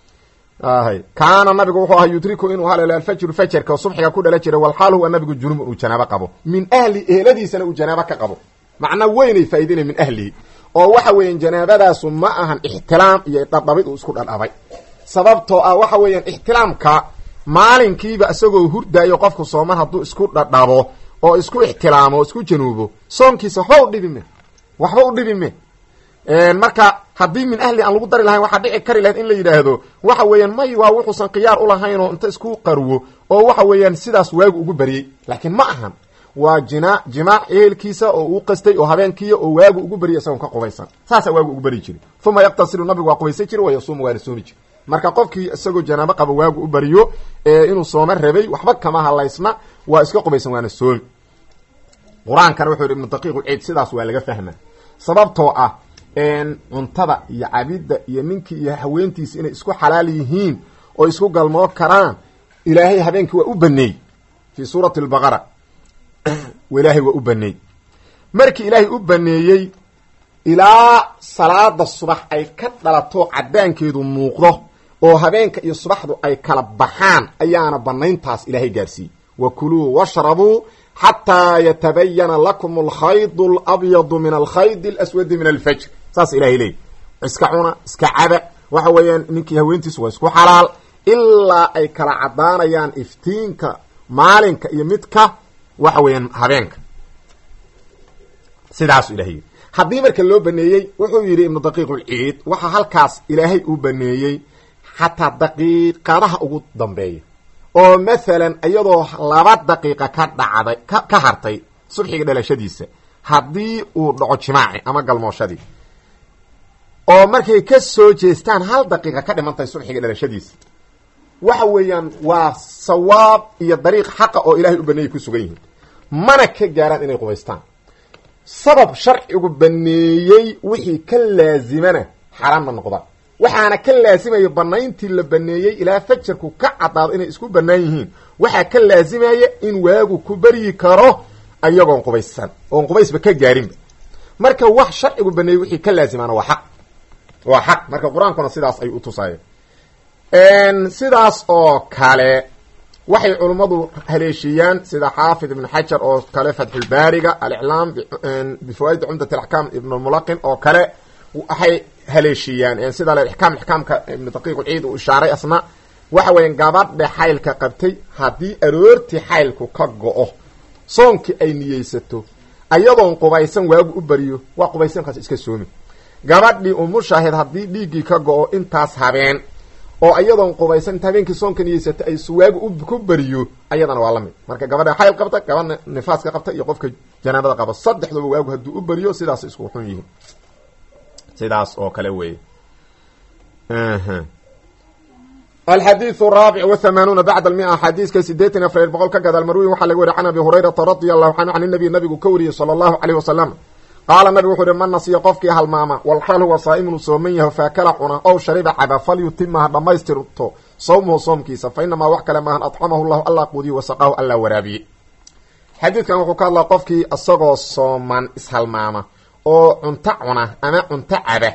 kaana nabigu wuxuu ahaa yudriku inuu haleelo alfajru fajarka oo subxiga ku dhala jiray walxaal huwa nabigu junubun uu janaabo qabo min ahli eheladiisana uu janaabo ka qabo macna weynay faa'idaynay min ahlihi oo waxa weeyaan janaabadaasu ma ahan ixtilaam iyo dhadhabid uu isku dhadhabay sababtoo ah waxa weeyaan ixtilaamka maalinkiiba isagoo hurdaayo qofku sooman hadduu isku dhadhabo oo isku ixtilaamo o isku januubo soonkiisa waxba u dhibi me waxba u dhibi me marka haddii min ahli aan lagu dari lahayn waxaa dhici kari lahayd in la yidhaahdo waxa weeyaan may waa wuxuusan khiyaar ulahayn oo inta isku qarwo oo waxa weeyaan sidaas waagu ugu baryey laakiin ma ahan waa jina jimaac ehelkiisa oo uu qastay oo habeenkiiya oo waagu ugu baryay isagoon ka qubaysan saasaa waagu ugu baryi jiri uma yaqtasilu nabigu waa qubaysan jiri wa yasuumu waana soomi jiri marka qofkii isagoo janaabo qaba waagu u baryo ee inuu sooma rabay waxba kama halaysna waa iska qubaysan waana soomi qur-aankana wuxuu yidhi ibnu daqiiq ciid sidaas waa laga fahma sababtoo ah cuntada iyo cabidda iyo ninkii iyo haweentiisa inay isku xalaal yihiin oo isku galmoo karaan ilaahay habeenkii waa u baneey fii suurati albaqara ilaahay waa u baneey markii ilaahay u baneeyey ilaa salaada subax ay ka dhalato cadaankeedu muuqdo oo habeenka iyo subaxdu ay kala baxaan ayaana banayntaas ilaahay gaarsiiyey wa kuluu washrabuu xataa yatabayana lakum alkhayd alabyadu min alkhayd alaswadi min alfajr saas ilahay leey iska cuna iska caba waxa weeyaan ninkii haweentiisu waa isku xalaal ilaa ay kala cadaanayaan iftiinka maalinka iyo midka waxa weeyaan habeenka sidaasu ilahay yidhi haddii marka loo baneeyey wuxuu yidhi ibnu daqiiq ulciid waxaa halkaas ilaahay uu baneeyey xataa daqiiqadaha ugu dambeeya oo mathalan iyadoo laba daqiiqa ka dhacday ka hartay subxiga dhalashadiisa haddii uu dhaco jimaaci ama galmooshadii oo markay ka soo jeestaan hal daqiiqa ka dhimantahay subxiga dhalashadiisa waxa weeyaan waa sawaab iyo dariiq xaqa oo ilaahay u baneeyay ku sugan yihiin mana ka gaaraan inay qubaystaan sabab sharcigu baneeyey wixii ka laazimana xaaraamna noqdaan waxaana ka laasimaya banayntii la baneeyey ilaa fajarku ka caddaado inay isku banaan yihiin waxaa ka laasimaya in waagu ku baryi karo ayagoon qubaysan oon qubaysba ka gaarinba marka wax sharcigu baneeyey wixii ka laasimaana waa xaq waa xaq marka qur-aankuna sidaas ay u tusaayeen sidaas oo kale waxay culummadu haleeshiiyaan sida xaafid ibn xajar oo kale fatxulbaariga aliclaam bifawaa'id cumdat alaxkaam ibnulmulaqin oo kale waxay haleeshiiyaan sida ixkaam ixkaamka ibnu daqiiq ulciid uu ishaaray asna waxa weeyaan gabadha xaylka qabtay haddii aroortii xaylku ka go-o soonkii ay niyeysato ayadoon qubaysan waagu u bariyo waa qubaysankaas iska soomi gabadhii umushaahid haddii dhiiggii ka go-o intaas habeen oo ayadoon qubaysan inta habeenkii soonka niyeysata ay waagu ku beriyo ayadana waa la mid marka gabadha xayl qabta gabadha nifaaska qabta iyo qofka janaabada qaba saddexduba waagu hadduu u beriyo sidaas isku xun yihiin sidaas oo kale weeye alxadiiث الraabic وhamaanuuna bacd almia xadiiska sideetan afar boqol ka gadaal marwiyin waxaa laga wariy can abi hurayrata radia allahu canhu can inabiy nabigu ka wariyey salى allahu aleyh wasalam qaala nabigu wuxuu ihi man nasiya qofkii halmaama walxaal huwa saa'imun sooman yaho faakala cuna ow shariba caba falyutima ha dhammaystirto sawmuhu soomkiisa fa inamaa wax kale maahan adcamahu llahu allah quudiye wasaqaahu allah waraabiye xadiidkan wuxuu ka hadlaa qofkii isagoo sooman ishalmaama oo cunto cuna ama cunto caba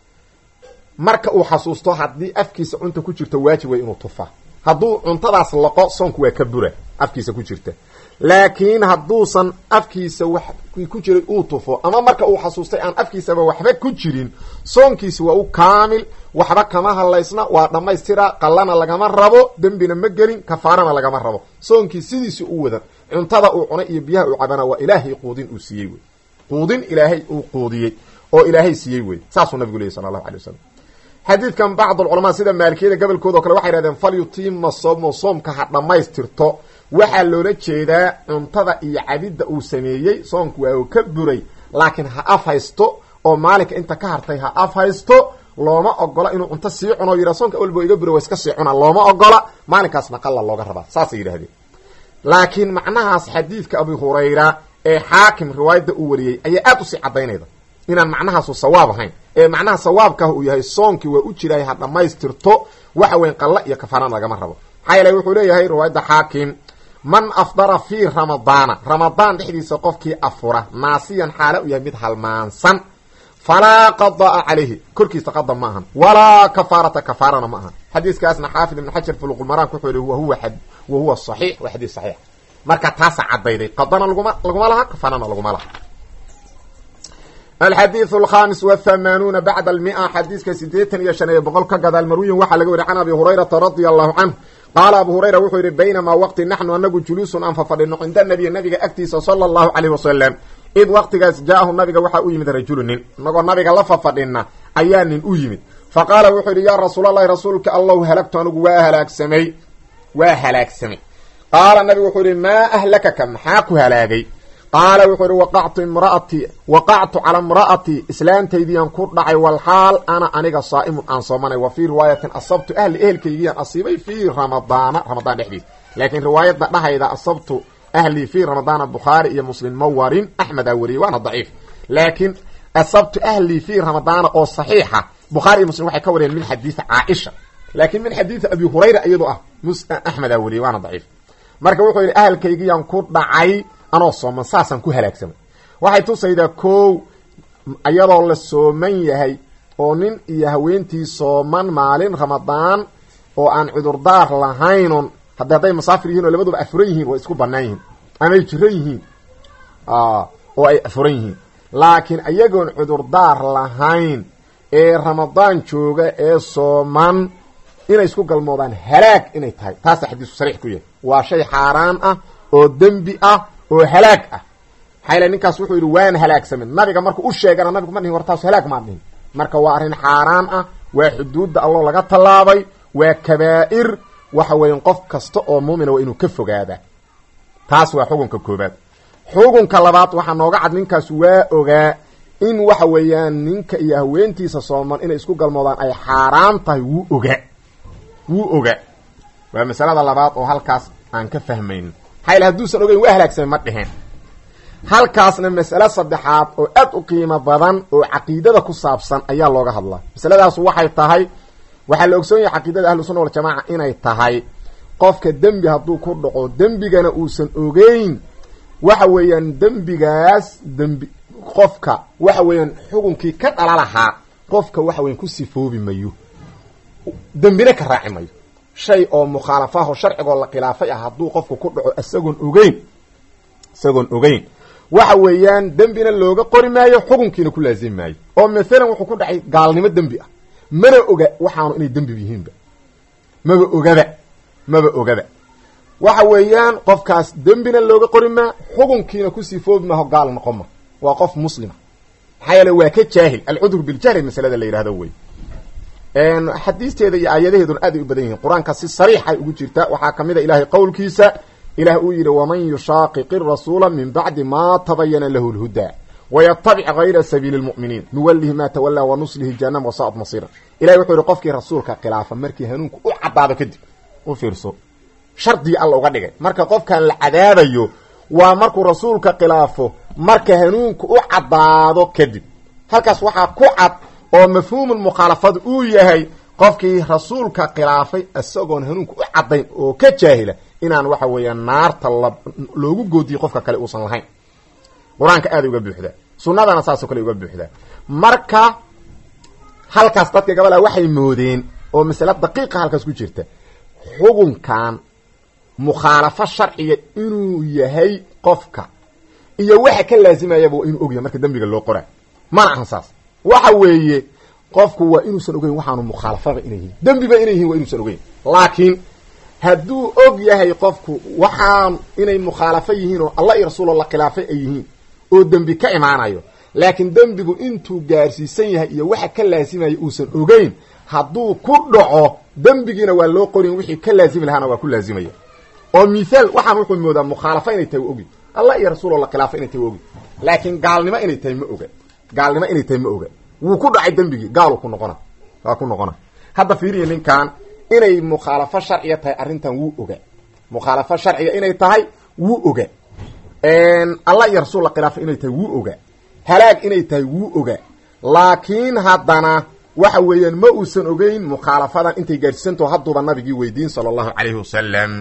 marka uu xasuusto haddii afkiisa cunta ku jirto waajib way inuu tufa hadduu cuntadaas laqo soonku waa ka bura afkiisa ku jirta laakiin hadduusan afkiisa wax ku jiray uu tufo ama marka uu xasuustay aan afkiisaba waxba ku jirin soonkiisi waa u kaamil waxba kama hadlaysna waa dhammaystira qallana lagama rabo dembina ma gelin kafaarana lagama rabo soonkii sidiisi u wadan cuntada uu cunay iyo biyaha uu cabana waa ilaahay quudin uu siiyey wey quudin ilaahay uu quudiyey oo ilaahay siiyey wey saasuu nabigu leeyay sala allahu alay wasalam xadiidkan bacdulculamaa sida maalikiyada gobolkooda o kale waxay hahdeen falyutima soomo soomka ha dhammaystirto waxaa loola jeedaa cuntada iyo cabidda uu sameeyey soonku waa uu ka buray laakiin ha af haysto oo maalinka inta ka hartay ha af haysto looma ogola inuu cunto sii cuno yidha soonka walbo iga bura waa iska sii cunaa looma ogola maalinkaasna qalla looga rabaa saasay yidhahdeen laakiin macnahaas xadiidka abu hurayra ee xaakim riwaayadda uu wariyey ayaa aad usii caddaynayda inaan macnahaasu sawaab ahayn ee macnaha sawaabkah uu yahay soonkii waa u jiraay ha dhammaystirto waxa weyn qalla iyo kafaarana lagama rabo maxaa yeele wuxuu leeyahay riwaayadda xaakim man afdara fii ramadaana ramadaan dhexdiisa qofkii afura naasiyan xaale u yahay mid halmaansan falaa qadaa calayhi korkiisa qada ma ahan walaa kafaarata kafaarana ma ahan xadiiskaasna xaafid ibn xajar fuluqulmaraanka wuxuu yihi wahuwa wahuwa saxiix waa xadiis saxiix marka taasa cadayday qadana laguma laguma laha kafaarana laguma laha alxadiiث alkhamis wthamanuuna bacda almia xadiiska sideetan iyo shan iyo boqol ka gadaal marwiyin waxaa laga weri can abi hurayrata radia allahu canhu qaala abu hurayra wuxuu yidhi baynamaa waqti naxnu anagu juluusun aan fafadhino cinda nabiy nabiga agtiisa sala allahu caleyh wasalam id waqtigaas jaahu nabiga waxaa u yimid rajulu nin inagoo nabiga la fafadhina ayaa nin u yimid fa qaala wuxuu yidhi yaa rasuulalahi rasuulka allahu halagtu anigu waa halaagsamay waa halaagsamay qaala nabigu wuxuu yihi maa ahlakaka maxaa ku halaagay qaala wuxuu yihi waqactu imra'atii waqactu cala imra'atii islaantaydiian ku dhacay walxaal ana aniga saa'imun aan soomanay wa fii riwaayatin asabtu ahli ehelkaygiian asiibay fii ramadaana ramadaan dhexdiis laakiin riwaayadda dhahayda asabtu ahlii fii ramadaana bukhaari iyo muslim ma warin axmedaa wariyey waana daciif laakiin asabtu ahlii fii ramadaana oo saxiixa bukhaari iyo muslim waxay ka wariyeen min xadiidi caaisha laakiin min xadiidi abi hurayra iyadoo ah axmedaa wariyey waana daciif marka wuxuu yidhi ahalkaygiian ku dhacay anoo sooman saasaan ku halaagsamay waxay tusaydaa kow iyadoo la sooman yahay oo nin iyo haweentii sooman maalin ramadaan oo aan cudurdaar lahaynon haddi hadday masaafir yihin oo labaduba afuran yihiin way isku banaan yihiin amay jiran yihiin oo ay afuran yihiin laakiin iyagoon cudurdaar lahayn ee ramadaan jooga ee sooman inay isku galmoodaan halaag inay tahay taasa xadiisku sariix ku yahay waa shay xaaraan ah oo dembi ah oo halaag ah maxaa yale ninkaas wuxuu yidhi waan halaagsamin nabiga markuu u sheegana nabigu ma dhihin war taas halaag maa dhihin marka waa arrin xaaraan ah waa xuduudda alloo laga tallaabay waa kabaa'ir waxa weeyan qof kasta oo muumina waa inuu ka fogaadaa taas waa xukunka koobaad xukunka labaad waxaa nooga cad ninkaas waa ogaa in waxa weeyaan ninka iyo haweentiisa sooman inay isku galmoodaan ay xaaraan tahay wuu ogaa wuu ogaa waa masalada labaad oo halkaas aan ka fahmayn maxaa yale hadduusan ogeyn waa halaagsamay ma dheheen halkaasna mas'ale saddexaad oo aad u qiimo badan oo caqiidada ku saabsan ayaa looga hadlaa masaladaas waxay tahay waxaa la ogsoon yahay caqiidada ahlu sunna waljamaaca inay tahay qofka dembi hadduu ku dhaco dembigana uusan ogeyn waxa weeyaan dembigaas dembi qofka waxa weeyaan xukunkii ka dhala lahaa qofka waxa weyan ku sifoobi mayo dembina ka raaci mayo shay oo mukhaalafaho sharcigoo la khilaafay ah hadduu qofku ku dhaco isagoon ogeyn isagoon ogeyn waxa weeyaan dembina looga qori maayo xukunkiina ku laazimi maayo oo maalan wuxuu ku dhacay gaalnimo dembi ah mana oga waxaanu inay dembi yihiinba maba ogaba maba ogaba waxa weeyaan qofkaas dembina looga qori maa xukunkiina ku sifoobi maaho gaal noqon ma waa qof muslima maxaa yeele waa ka jaahil alcudru biljahli masalada la yidhahdo wey xadiisteeda iyo aayadaheeduna aad ay u badan yihiin qur-aanka si sariixay ugu jirta waxaa kamid a ilaahay qowlkiisa ilaah uu yidhi waman yushaaqiqi rasuula min bacdi ma tabayana lahu lhudaa wayatabic gayra sabiili lmu'miniin nuwalihi ma tawalaa wanuslihi jahanam wasaat masiira ilahay wuxuu yihi qofkii rasuulka khilaafa markii hanuunku u cadaado kadib u fiirso shardigii alla uga dhigay marka qofkan la cadaabayo waa markuu rasuulka khilaafo marka hanuunku u caddaado kadib halkaas waxaa ku cad oo mafhuumul mukhaalafadu uu yahay qofkii rasuulka khilaafay isagoon hanuunka u caddayn oo ka jaahila inaan waxa weeya naarta la loogu goodiyo qofka kale uusan lahayn qur-aanka aada uga buuxdaa sunnadana saasoo kale uga buuxdaa marka halkaas dadka gabal ah waxay moodeen oo masale daqiiqa halkaas ku jirta xukunkan mukhaalafo sharciga inuu yahay qofka iyo waxa ka laazimayaba waa inuu ogyahay marka dembiga loo qoraa mana ahan saas waxa weeye qofku waa inuusan ogeyn waxaanu mukhaalafaba inay yihiin dembiba inay yihiin waa inuusan ogeyn laakiin hadduu og yahay qofku waxaan inay mukhaalafo yihiin oo allah iyo rasuul la khilaafay ay yihiin oo dembi ka imaanayo laakiin dembigu intuu gaarsiisan yahay iyo waxa ka laasimaya uusan ogeyn hadduu ku dhaco dembigiina waa loo qorin wixii ka laazimi lahaana waa ku laazimaya oo mithaal waxaan wuxuu moodaa mukhaalafo inay tahay wa ogi allah iyo rasuul la khilaafay inay tahay wa ogi laakiin gaalnimo inay tahay ma oga gaalnimo inay tahay ma oga wuu ku dhacay dembigii gaalu ku noqona waa ku noqona hadda fiiriya ninkan inay mukhaalafo sharciga tahay arrintan wuu oga mukhaalafo sharciga inay tahay wuu oga allah iyo rasuul la khilaafay inay tahay wuu oga halaag inay tahay wuu oga laakiin haddana waxa weeyaan ma uusan ogeyn mukhaalafadan intay gaadhsiisantaho hadduuba nabigii weydiin sala allahu calayhi wasalam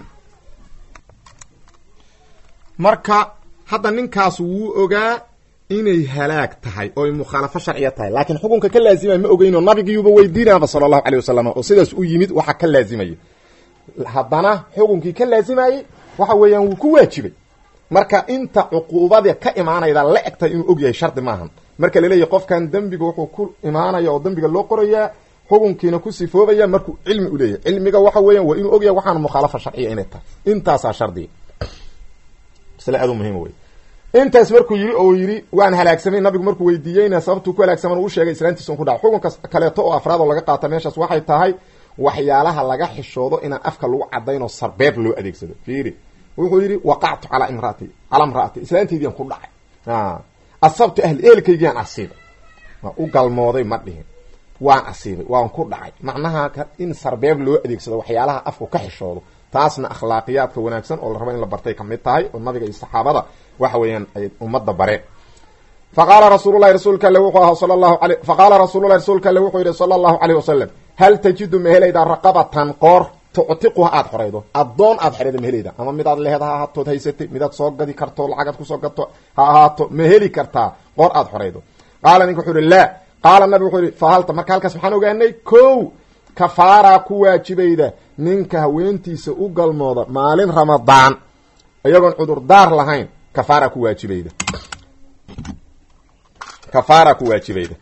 marka hadda ninkaas wuu ogaa inay halaag tahay oo ay mukhaalafo sharciya tahay laakiin xukunka ka laazimaya ma ogeynoo nabigiyuuba weydiinayaba sala allahu calayh wasalam oo sidaas u yimid waxa ka laazimaya haddana xukunkii ka laazimayey waxa weeyaan wuu ku waajibay marka inta cuquubada ka imaanayda la eg tahay inuu og yahay shardi maahan marka laleeyahy qofkan dembiga wuxuu ku imaanaya oo dembiga loo qorayaa xukunkiina ku sifoobaya markuu cilmi u leeyahay cilmiga waxa weeyaan waa inuu ogyahay waxaan mukhaalafa sharciya inay tahay intaasaa shardiga masle aad u muhiim wey intaas markuu yidhi oo yidhi waan halaagsamay nabigu markuu weydiiyeyna sababtuu ku halaagsaman uu sheegay islaantiisa un ku dhaca xukunka kaleeto oo afraad oo laga qaata meeshaas waxay tahay waxyaalaha laga xishoodo inaan afka lagu cadayn oo sarbeeb loo adeegsado fiiri wuxuu yidhi waqactu calaa imraati calaa imraati islaantaydiian ku dhacay asabtu ahli eelkaygiiaan asiibay waa u galmooday ma dhihin waan asiibay waan ku dhacay macnaha in sarbeeb loo adeegsado waxyaalaha afku ka xishoodo taasna akhlaaqiyaadka wanaagsan oo la rabo in la bartay kamid tahay oo nabiga iyo saxaabada waxa weeyaan ay ummadda bareen faqaala rasuululahi rasuulka alle wuxuu ahaa sala allahu alay faqaala rasuululahi rasuulka alle wuxuu yidhi sala allahu caleyh wasalam hal tajidu ma helaydaa raqabatan qoor tuctiquha aada xoraydo addoon aada xoraydo ma helayda ama midaad lehed ha ahaatood haysatay midaad soo gadi karto lacagaad kusoo gato ha ahaato ma heli kartaa qoor aada xoraydo qaala ninka wuxuu ihi laa qaala nabi wuxuu yihi fahalta marka halkaas maxaan ogaanay ko kafaaraa ku waajibayda ninka haweentiisa u galmooda maalin ramadaan iyagoon cudurdaar lahayn kafaaraa ku waajibayda kafaaraa ku waajibayda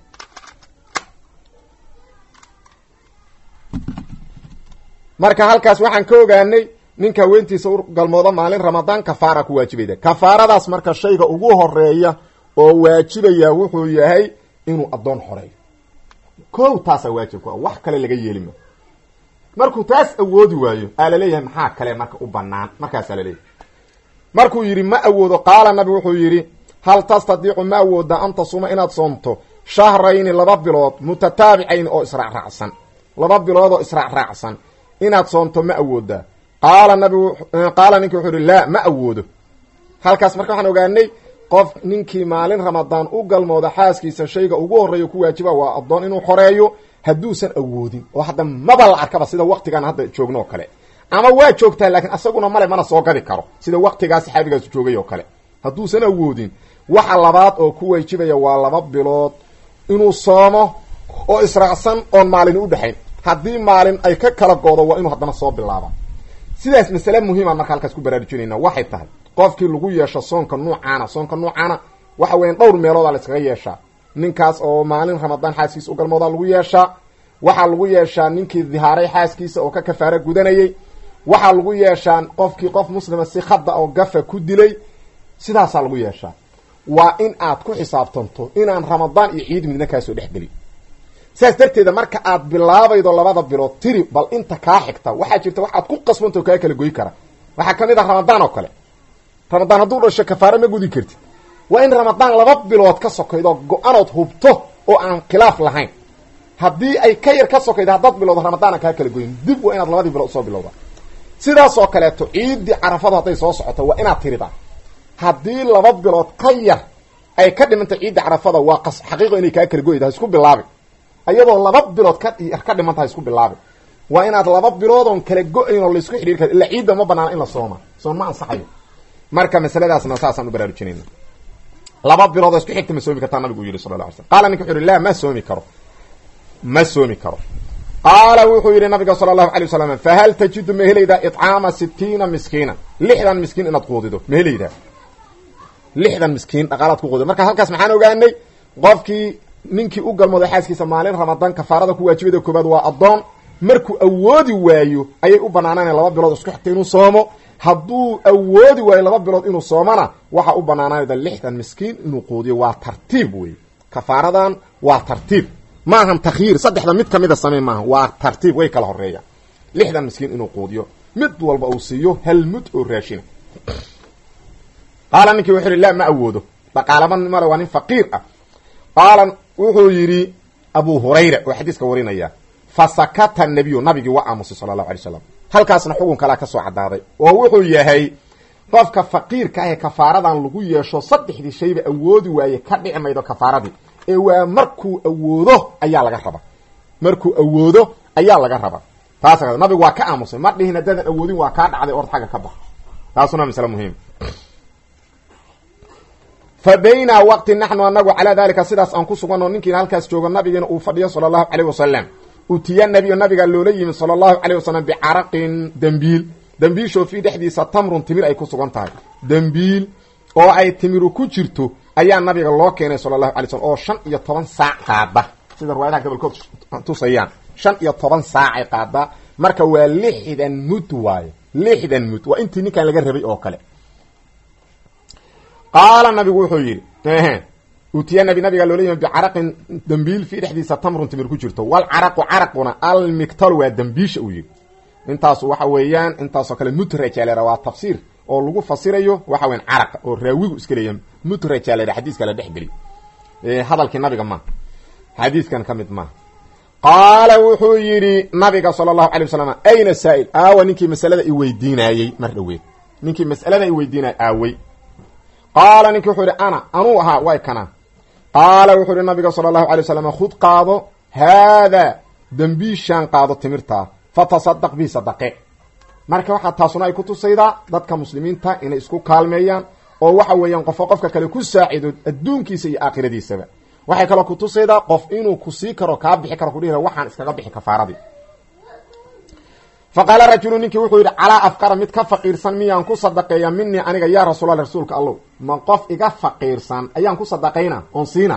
marka halkaas waxaan ka ogaanay ninka haweentiisa u galmooda maalin ramadaan kafaara ku waajibayda kafaaradaas marka shayga ugu horeeya oo waajibaya wuxuu yahay inuu addoon xoreeyo kow taasaa waajib ku ah wax kale laga yeelima markuu taas awoodi waayo aa laleeyahay maxaa kale marka u banaan markaasaa laleeyahay markuu yidhi ma awoodo qaala nabi wuxuu yidhi hal tastadiicu ma awooda an tasuma inaad soomto shahrayni laba bilood mutataabicayn oo israacraacsan laba bilood oo israacraacsan inaad soomto ma awoodaa qaala nabigu qaala ninki wuxuu yihi laa ma awoodo halkaas marka waxaan ogaanay qof ninkii maalin ramadaan u galmooda xaaskiisa shayga ugu horreeya ku waajiba waa addoon inuu xoreeyo hadduusan awoodin oo hadda maba la arkaba sida waktigan hadda joogno oo kale ama waa joogtaa laakiin asaguna male mana soo gadi karo sida waktigaa saxaabigaasu joogay oo kale hadduusan awoodin waxa labaad oo ku waajibaya waa laba bilood inuu soomo oo israacsan oon maalini udhexayn haddii maalin ay ka kala goodo waa inuu haddana soo bilaaba sidaas masale muhiimaan marka halkaas ku baraarujinayna waxay tahay qofkii lagu yeesho soonka nuucaana soonka nuucaana waxa weyan dhowr meeloodaa la iskaga yeeshaa ninkaas oo maalin ramadaan xaaskiisa u galmoodaa lagu yeeshaa waxaa lagu yeeshaa ninkii dihaaray xaaskiisa oo ka kafaaro gudanayay waxaa lagu yeeshaa qofkii qof muslima si khada oo gafa ku dilay sidaasaa lagu yeeshaa waa in aad ku xisaabtanto inaan ramadaan iyo ciid midna kaasoo dhexgelin saas darteeda marka aad bilaabaydo labada bilood tiri bal inta kaa xigta waxaa jirta wax aad ku qasbantao kaa kala goy kara waxaa kamid ah ramadaan oo kale ramadaan hadduu dhasho kafaaro ma gudi kartid waa in ramadaan laba bilood ka sokaydo go-anood hubto oo aan khilaaf lahayn haddii ay ka yar ka sokaydo haddaad bilowdo ramadaana kaa kala goyin dib waa inaad labadii bilood usoo bilowda sidaas oo kaleeto ciiddii carafadu hadday soo socoto waa inaad tiridaa haddii laba bilood ka yar ay ka dhimantay ciidda carafada waa qas xaqiiqo inay kaa kala goyda ha isku bilaabi iyadoo laba bilood ka ka dhimanta ha isku bilaabi waa inaad laba bilood oon kala go-ayn oo laisku xidhiiri karo illa ciidda ma banaana in la sooma soon ma ansaxayo marka masaladaasna saasaan u baraarujinayna laba bilood oo isku xigta ma soomi kartaa nabigu u yihi sala la alay slam qaala ninka wuxu uhi la ma soomi karo ma soomi karo qaala wuxuu yidhi nabiga sala allahu alay wasalam fahal tajidu ma helaydaa icaama sitiina miskiina lixdan miskiin inaad quudido ma helaydaa lixdan miskiin dhaqaalaad ku quudido marka halkaas maxaan ogaanay qofkii ninkii u galmooday xaaskiisa maalin ramadaan kafaarada ku waajibada koobaad waa addoon markuu awoodi waayo ayay u banaanaana laba bilood isku xigta inuu soomo hadduu awoodi waayo laba bilood inuu soomana waxaa u banaanaanayda lixdan miskiin inuu quudiyo waa tartiib wey kafaaradan waa tartiib maahan takhyiir saddexda mid kamida samey maaha waa tartiib way kala horeeyaan lixdan miskiin inuu quudiyo mid walba uu siiyo hal mud oo raashina qaala ninkii wuxuu yihi la ma awoodo dhaqaalaba male waa nin faqiir ah qaala wuxuu yidhi abu hurayra oo xadiiska warinaya fa sakata nabiyu nabigii waa aamusay sala allahu alay slam halkaasna xugun kalaa ka soo caddaaday oo wuxuu yahay qofka faqiirka ah ee kafaaradan lagu yeesho saddexdii shayba awoodi waaye ka dhici maydo kafaaradii ee waa markuu awoodo ayaa laga raba markuu awoodo ayaa laga raba taas nabigu waa ka aamusay ma dhihin haddaadan awoodin waa kaa dhacday ord xagga ka bax taasuna masle muhiim fa bayna waqti naxnu anagu calaa dalika sidaas aan ku suganno ninkiina halkaas joogo nabigiina uu fadhiyo sala allahu caleyh wasalam utiya nabiyo nabiga loola yimid sala allahu caleyh wasalam bicaraqin dembiil dembiishoo fii dhexdiisa tamrun timir ay ku sugan tahay dembiil oo ay timiru ku jirto ayaa nabiga loo keenay sala allahu alay slm oo shan iyo toban saac qaada sida riwaayadaha gobolkood tusayaan shan iyo toban saacay qaadaa marka waa lixdan mud waayo lixdan mud waa intii ninkan laga rabay oo kale qaala nabigu wuxuu yidhi utiya nabi nabiga loola yimi bicaraqin dembiil fii dhexdiisa tamrun timir ku jirto walcaraqu caraquna almiktalu waa dembiisha uu yidhi intaasu waxa weeyaan intaasoo kale mutrajaalera waa tafsiir oo lagu fasirayo waxa weyan caraqa oo raawigu iska leeya mutrajaalera xadiiska la dhex geli hadalkii nabiga maaha xadiiskan ka mid maaha qaala wuxuu yidhi nabiga sala allahu alay wasalam ayna saa'il aawa ninkii masalada i weydiinaayey mar dhoweed ninkii mas'alada i weydiinayay aawey qaala ninkii wuxuu yidhi ana anuu ahaa way kana qaala wuxuu yihi nabiga sala allahu alay wasalam khud qaado haadaa dembiishaan qaado timirtaa fatasadaq bii sadaqe marka waxaa taasuna ay ku tusaydaa dadka muslimiinta inay isku kaalmeeyaan oo waxa weeyaan qofo qofka kale ku saacido adduunkiisa iyo aakhiradiisaba waxay kaloo ku tusaydaa qof inuu ku sii karo kaa bixi karo kudhihi waxaan iskaga bixi kafaaradii fa qaala rajulu ninkii wuxuu yidhi calaa afqara mid ka faqiirsan miyaan ku sadaqeeya minii aniga yaa rasuulallah rasuulka allow ma qof iga faqiirsan ayaan ku sadaqayna oon siina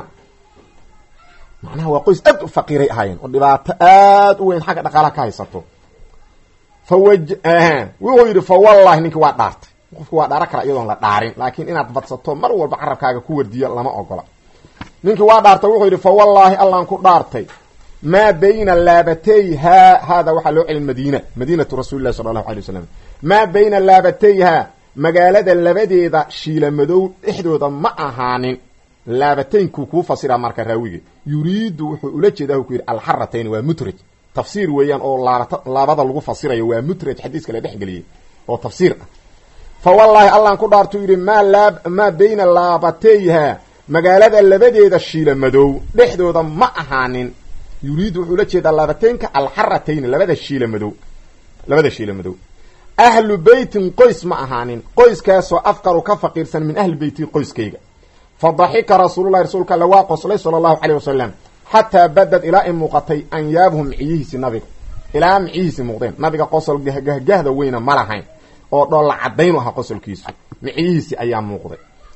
macnaha waa qoys aad u faqiiray ahaayeen oo dhibaato aad u weyn xagga dhaqaalaha ka haysato fa waj wuxuu yidhi fa wallahi ninkii waa dhaartay qofku waa dhaaro kara iyadoon la dhaarin laakiin inaad badsato mar walba carabkaaga ku wardiyo lama ogola ninkii waa dhaartay wuxuu yidhi fa wallaahi allaan ku dhaartay maa bayna laabatayhaa haada waxaa loo celin madiina madiinatu rasuuli lahi sala allahu alay wasalam maa bayna laabatayhaa magaalada labadeeda shiila madow dhexdooda ma ahaanin laabataynku kuu fasira marka raawige yuriidu wuxuu ula jeedaa ku yidhi alxaratayn waa mutraj tafsiir weeyaan oo laabata laabada lagu fasirayo waa mutraj xadiiska la dhex geliyey oo tafsiir ah fa wallaahi allaan ku dhaartuu yidhi maa laa maa bayna laabatayhaa magaalada labadeeda shiila madow dhexdooda ma ahaanin yuriidu wuxuu ula jeedaa laabateynka alxaratayn labada shiila madow labada shiila madow ahlu beytin qoys ma ahaanin qoyskaasoo afqaru ka faqiirsan min ahli beyti qoyskayga fa daxika rasuululahi rasuulka alle waa qoslay sala allahu caleyh wasalam xataa badad ilaa ay muuqatay anyaabuhu miciyihiisi nabiga ilaa miciyihiisi muuqdeen nabiga qosol gahgahgahda weyna ma lahayn oo dhoolla cadaynu ahaa qosolkiisu miciyihiisi ayaa muuqday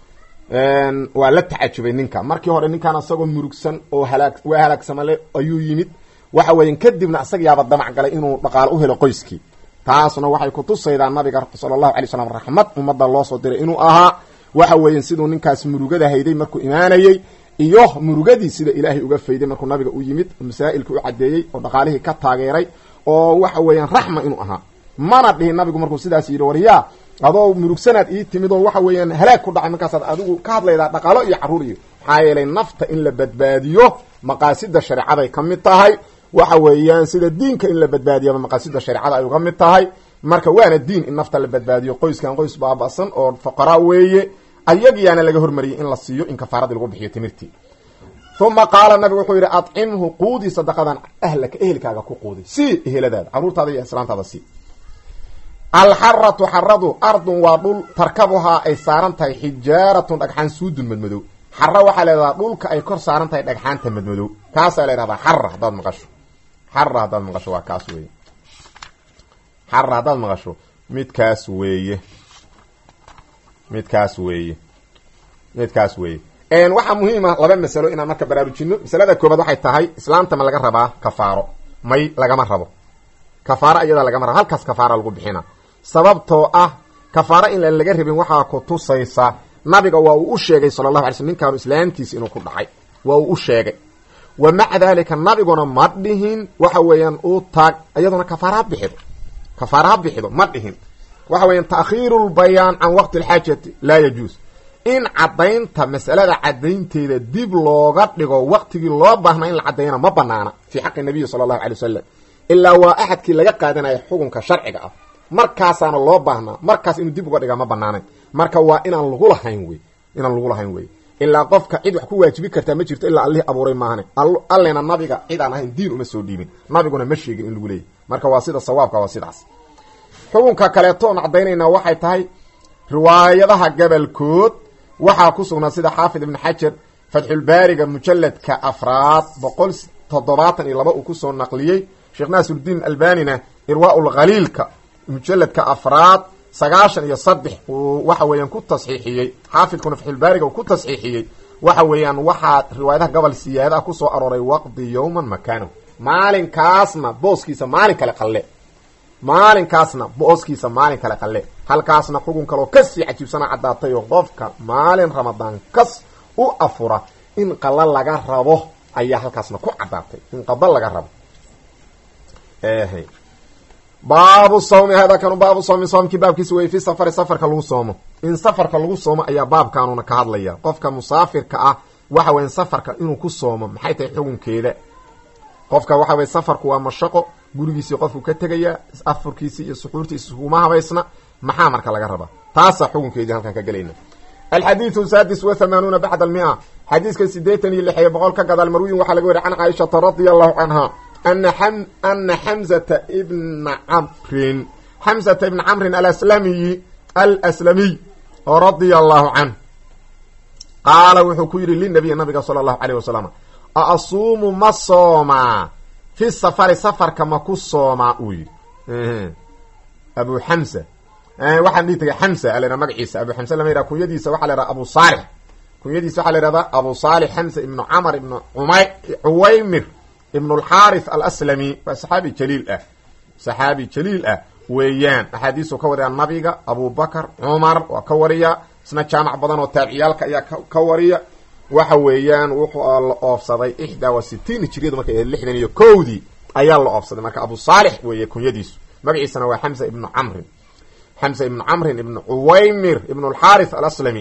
waa la tacajubay ninka markii hore ninkaan isagoo murugsan oo halaag waa halaagsamale ayuu yimid waxa weyan kadibna isaga yaaba damac galay inuu dhaqaalo u helo qoyskii taasna waxay kutusaydaa nabiga sala allahu alay slam raxmad ummadda loo soo diray inuu ahaa waxa weyan siduu ninkaas murugada hayday markuu imaanayey iyo murugadii sida ilaahay uga fayday markuu nabiga u yimid masaa'ilka u caddeeyey oo dhaqaalihii ka taageeray oo waxa weeyaan raxma inuu ahaa mana dhihin nabigu markuu sidaas yidhi waryaa adoo murugsanaad ii timid oo waxa weeyaan halaag ku dhacay markaasaad adigu ka hadlaydaa dhaqaalo iyo carruur iyo maxaa yeelay nafta in la badbaadiyo maqaasida shareecaday ka mid tahay waxa weeyaan sida diinka in la badbaadiyaba maqaasida shareecada ay uga mid tahay marka waana diin in nafta la badbaadiyo qoyskan qoys baaba'san oo fuqaraa weeye ayagiyaana laga hormariyey in la siiyo in kafaaradii lagu bixiyo timirtii uma qaala nabigu wuxuu yidhi acimhu quudi sadaqadan ahlaka ehelkaaga ku quudi sii eheladaada caruurtaada iyo islaantaada sii alxaratu xaradu ardun waa dhul tarkabuhaa ay saaran tahay xijaaratun dhagxaan suudun madmadow xara waxaa leedahaa dhulka ay kor saaran tahay dhagxaanta madmadow kaasaa la yhahdaa xara haddaad maqasho xara haddaad maqasho waa kaas weeye xara haddaad maqasho midkaas weeye midkaas weeye midkaas weeye waxaa muhiima laba masalo inaan marka baraarujino masalada koobaad waxay tahay islaamta ma laga rabaa kafaaro may lagama rabo kafaaro iyada lagama rabo halkaas kafaara lagu bixina sababtoo ah kafaaro in laga rabin waxaa ku tusaysa nabiga waa uu u sheegay sala allahu alay slm ninkaanu islaamtiisa inuu ku dhacay waa uu u sheegay wa maca dalika nabiguna ma dhihin waxa weeyaan uu taag iyaduna kafaara ha bixido kafaara ha bixido ma dhihin waxa weeyaan taakhiiru lbayaan can waqti alxaajati laa yajuus in caddaynta masalada caddaynteeda dib looga dhigo waqtigii loo baahnaa in la caddeeyana ma banaana fii xaqi nabiyi sala allahu alay wasalam ilaa waa axadkii laga qaadanaya xukunka sharciga ah markaasaana loo baahnaa markaas inuu dib uga dhigaa ma banaanayn marka waa inaan lagu lahayn wey inaan lagu lahayn wey ilaa qofka cid wax ku waajibi kartaa ma jirto ilaa allihii abuuray maahane allena nabiga cid aan ahayn diin uma soo dhiibin nabiguna ma sheegin in lagu leeyahy marka waa sida sawaabka waa sidaas xukunka kaleeto oon caddaynaynaa waxay tahay riwaayadaha gabalkood waxaa ku sugnaa sida xaafid ibn xajar fatxulbaariga mujaladka afraad boqol toddobaatan iyo laba uu kusoo naqliyey sheekh naasiruddiin albanina irwaa lkhaliilka mujaladka afraad sagaashan iyo saddex uu waxa weeyaan ku tasxiixiyey xaafidkuna fatxulbaariga uu ku tasxiixiyey waxa weeyaan waxaa riwaayadaha gobol siyaadaha kusoo arooray waqdi yowman makanow maalinkaasna booskiisa maalin kale qalle maalinkaasna booskiisa maalin kale qalle halkaasna xugun kaloo kasii cajiibsana caddaatay oo qofka maalin ramadaan kas u afura in qalla laga rabo ayaa halkaasna ku caddaatay in qada laga rabo baabu sawmi hada kanu baabu sawmi soomkii baabkiisa wey fi safari safarka lagu soomo in safarka lagu soomo ayaa baabkaanuna ka hadlaya qofka musaafirka ah waxa weya safarka inuu ku soomo maxay tahay xukunkeeda qofka waxa weye safarku waa mashaqo gurigiisii qofku ka tegaya afurkiisi iyo suxuurtiisi kuma habaysna maxaa marka laga rabaa taasaa xukunkeedii halkan ka gelayna alxadiidu sadis wa hamaanuuna bacd almia xadiiska sideetan iyo lix iyo boqol ka gadaal marwiyin waxaa laga wariy can caaishata radia allahu canha ana xamzata ibna camrin xamzata ibna camrin alaslamiyi alslamiy radia allahu canh qaala wuxuu ku yidhi linabiy nabiga sala allahu alayh wasalam a asuumu ma soomaa fi safari safarka ma ku soomaa uu yidhi abu xamsa waxaan dhihi tagay xamsa a la yhaha magaciisa abu xamsa lama yhaha kunyadiisa waxaa la yhaha abu saalix kunyadiisa waxaa la yhahdaa abu saalix xamsa ibnu camr ibnu umay cuwaymir ibn alxaarith alaslami waa saxaabi jaliil ah saxaabi jaliil ah weeyaan axaadiisu ka wariyaa nabiga abubakar cumar waa ka wariya isna jaamac badan oo taabiciyaalka ayaa ka wariya waxa weeyaan wuxuu la oofsaday ixdaa wa sitiin hijriyadu markay ahayd lixdan iyo kowdii ayaa la oofsaday marka abu saalix weeye kunyadiisu magaciisana waa xamsa ibnu camrin xamsa ibnu camrin ibnu cuwaymir ibnu alxaarith alaslami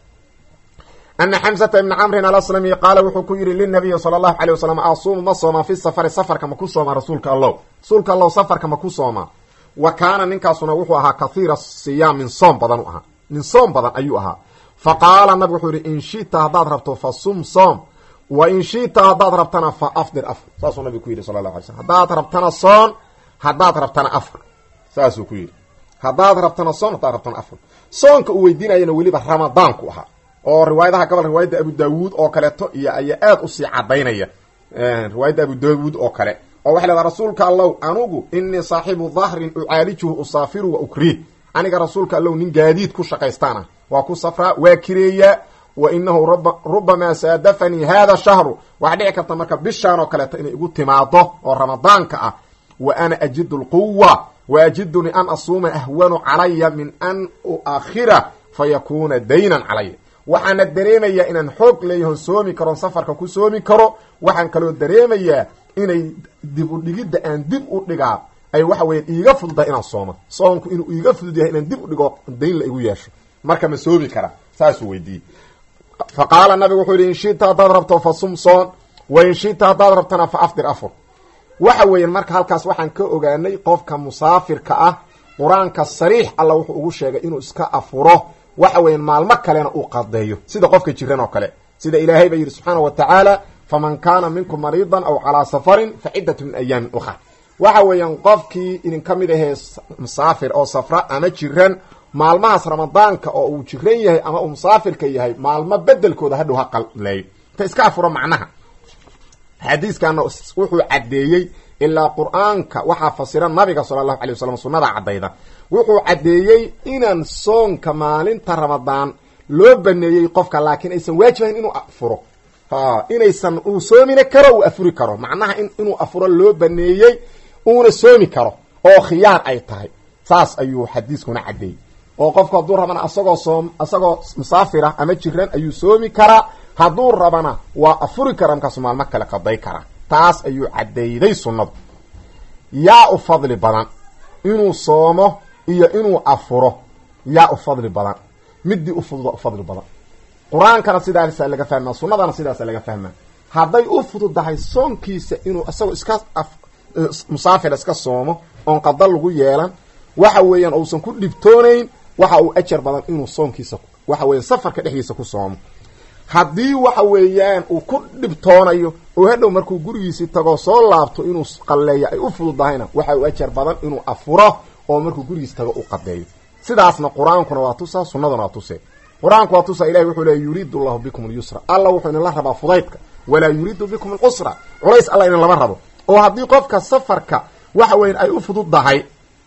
ana xamsata ibna camrin alaslami qaala wuxuu ku yidhi linabiyi sala allahu alay wasalam asuumu ma soomaa fi safari safarka ma ku soomaa rasuulka allow rasuulka allow safarka ma ku soomaa wa kaana ninkaasuna wuxuu ahaa kathiira siyaam min soom badan u ahaa nin soom badan ayuu ahaa fa qaala nabigu wuxuu yihi in shita haddaad rabto fa sum soom wa in shita haddaad rabtana fa afdir afr saasuu nabigu ku yidhi sala allahu alay slm haddaad rabtana soon haddaad rabtana afr saasuu ku yidhi haddaad rabtana soon haddaad rabtana afr soonka uu weydiinayana weliba ramadaanku ahaa oo riwaayadaha gobol riwaayadda abu daawuud oo kaleeto iyo ayaa aad usii cadaynaya riwaayadda abu daawuud oo kale oo waxay leedaha rasuulka allow anugu inii saaxibu dahrin ucaalijuhu usaafiru wa ukriih aniga rasuulka allow nin gaadiid ku shaqaystaana waa ku safraa waa kireeyaa wa inahu rubamaa saadafanii hada shahru waxaa dhici karta marka bishaan oo kaleeto inay igu timaado oo ramadaanka ah wa ana ajidu lquwa wa ajiduni an asuuma ahwanu calaya min an uakhira fa yakuna daynan calaya waxaana dareemayaa inaan xoog leeyahon soomi karoon safarka ku soomi karo waxaan kaloo dareemayaa inay dib u dhigidda aan dib u dhigaa ay waxa weya iiga fududahay inaan sooma soonku inuu iiga fudud yahay inaan dib u dhigo dayn la igu yeesho marka ma soomi kara saasuu weydiiyey fa qaala nabigu wuxuu yihi in shita haddaad rabto fa sum soon wa in shita haddaad rabtana fa afdir afur waxa weeyaan marka halkaas waxaan ka ogaanay qofka musaafirka ah qur-aanka sariix alla wuxuu ugu sheegay inuu iska afuro waxa weeyaan maalmo kalena uu qadeeyo sida qofka jiran oo kale sida ilaahay ba yidhi subxaana wa tacaala faman kaana minkum mariidan aw calaa safarin fa ciddatu min ayaamin ukhar waxa weeyaan qofkii idinka mid ahee musaafir oo safra ama jiran maalmahaas ramadaanka oo uu jiran yahay ama uu musaafirka yahay maalmo bedelkooda hadhow ha qalleeyo ta iska afuro macnaha xadiiskana wuxuu caddeeyey ilaa qur-aanka waxaa fasira nabiga sala allahu alay wasalam sunnada caddayda wuxuu caddeeyey inaan soonka maalinta ramadaan loo baneeyey qofka laakiin aysan waajibayn inuu afuro inaysan uu soomina karo uu afuri karo macnaha inuu afuro loo baneeyey uuna soomi karo oo khiyaar ay tahay saas ayuu xadiiskuna caddeeyey oo qofku hadduu rabana asagoo soom asagoo musaafir ah ama jiran ayuu soomi karaa hadduu rabana waa afuri kara markaasu maalmo kale qaday karaa taas ayuu caddeeyday sunnadu yaa u fadli badan inuu soomo iyo inuu afuro yaa u fadli badan midii u fudud u fadli badan qur-aankana sidaasa laga fahmaa sunnadana sidaasa laga fahmaa hadday u fududahay soonkiisa inuu isagoo iska musaafira iska soomo oon qada lagu yeelan waxa weeyaan uusan ku dhibtoonayn waxa uu ajar badan inuu soonkiisa waxa weyan safarka dhexdiisa ku soomo haddii waxa weeyaan uu ku dhibtoonayo oo hadhow markuu gurigiisii tago soo laabto inuu qalleeyo ay u fududahayna waxa uu ajar badan inuu afuro oo markuu gurigiisi tago u qadeeyo sidaasna qur-aankuna waa tusaa sunnaduna waa tusee qur-aanku waa tusaa ilahi wuxuu leey yuriidu allahu bikum alyusra alla wuxuu idinla rabaa fudaydka walaa yuriidu bikum alcusra culays alla idin lama rabo oo haddii qofka safarka waxa weyan ay u fududdahay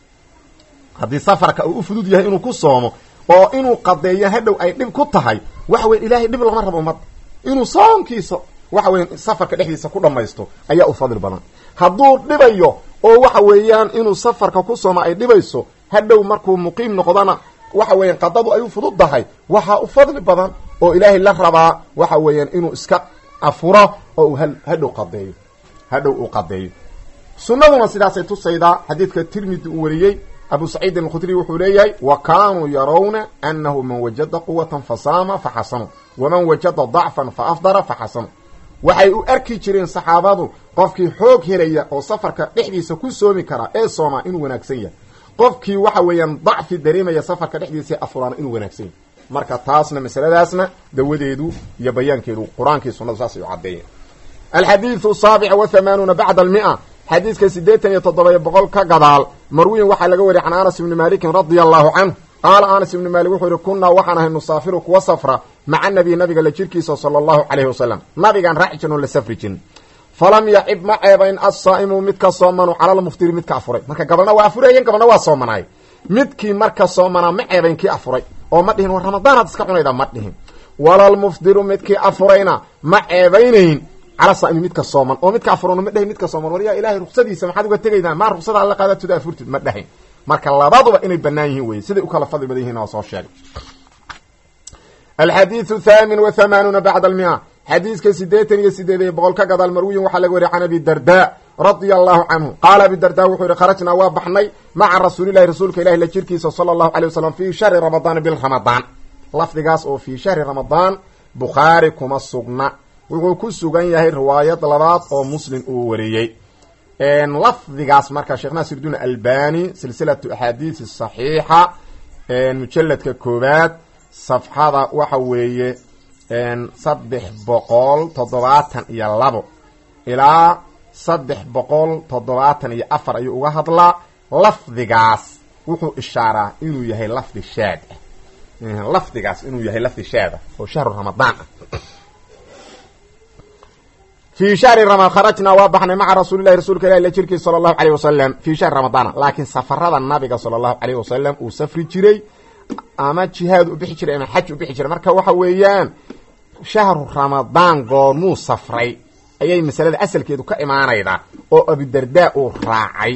haddii safarka uu u fudud yahay inuu ku soomo oo inuu qadeeyo hadhow ay dhib ku tahay waxa weyan ilahay dhib lama rabo ummadda inuu soonkiisa waxa weyan safarka dhexdiisa ku dhamaysto ayaa u fadli badan hadduu dhibayo oo waxa weeyaan inuu safarka ku soomo ay dhibayso hadhow markuu muqiim noqdana waxa weeyaan qadadu ay u fududdahay waxaa u fadli badan oo ilaahay la rabaa waxa weeyaan inuu iska afuro oo uu hadhow qadeeyo hadhow uu qadeeyo sunnaduna sidaasay tusaydaa xadiidka tirmidi uu wariyey abu saciidin alkhudri wuxuu leeyahay wa kaanuu yarawna anahu man wajada quwatan fasaama faxasanu waman wajada dacfan fa afdara faxasanu waxay u arki jireen saxaabadu qofkii xoog helaya oo safarka dhexdiisa ku soomi karaa ee soomaa inuu wanaagsan yahay qofkii waxa weeyaan dacfi dareemaya safarka dhexdiisa afuraana inuu wanaagsan yahay marka taasna masaladaasna dawadeedu iyo bayaankeedu qur-aankii sunnadu saasay u caddeeyeen alxadiidu saabic wa hamaanuuna bacda almia xadiidka siddeetan iyo toddoba boqol ka gadaal marwiyin waxaa laga wariyay can anas ibni maalikin radia allahu canhu qaala anas ibni maalik wuxuu yihi kunnaa waxaan ahay nusaafiru kuwa safra maca nabiy nabiga la jirkiisa sala allahu calayhi wasalam nabigaan raaci jirn oo la safri jirin falam yacib ma ceebayn assaa'imu midka soomanu cala lmuftiri midka afuray marka gabalna waa afurayeen gabalna waa soomanaay midkii marka soomanaa ma ceebayn kii afuray oo ma dhihin war ramadaanaad iska cunayda ma dhihin walalmufdiru midkii afurayna ma ceebaynayn cala saa'imi midka sooman oo midka afurana ma dhahin midka sooman war yaa ilahay ruksadiisa maxaad uga tegaydaa maa ruksada alla qaadatuda afurtid ma dhahin marka labaduba inay banaan yihiin weye siday u kala fadli badan yihin waa soo sheegay alxadiidu thaamin wa hamaanuuna bacda almia xadiiska sideetan iyo sideed iyo boqol ka gadaal marwiyin waxaa laga wariya can abi darda radia allahu canhu qaala abi darda wuxuu yihi kharajnaa waa baxnay maca rasuulilahi rasuulka ilahi la jirkiisa sala allahu alay wasalam fii shahri ramadaan bil ramadaan lafdigaas oo fii shahri ramadaan bukhaari kuma sugna wuxuu ku sugan yahay riwaayad labaad oo muslim uu wariyey lafdigaas marka sheekh naasirdiin albani silsilatu axaadiisi saxiixa mujaladka koowaad safxada waxa weeye saddex boqol toddobaatan iyo labo ilaa saddex boqol toddobaatan iyo afar ayuu uga hadlaa lafdigaas wuxuu ishaaraa inuu yahay lafdi shaad ah lafdigaas inuu yahay lafdi shaad ah oo shahru ramadaan ah fi shahri rama kharajnaa waa baxnay maca rasuulilahi rasuulka ilahi la jirkiisa sala allahu alayh wasalam fii shahri ramadaana laakiin safarada nabiga sala allahu alayh wasalam uu safri jiray ama jihaad u bixi jiray ama xaj u bixi jiray marka waxa weeyaan shahru ramadaan goormuu safray ayay masalada asalkeedu ka imaanaydaa oo abidarda uu raacay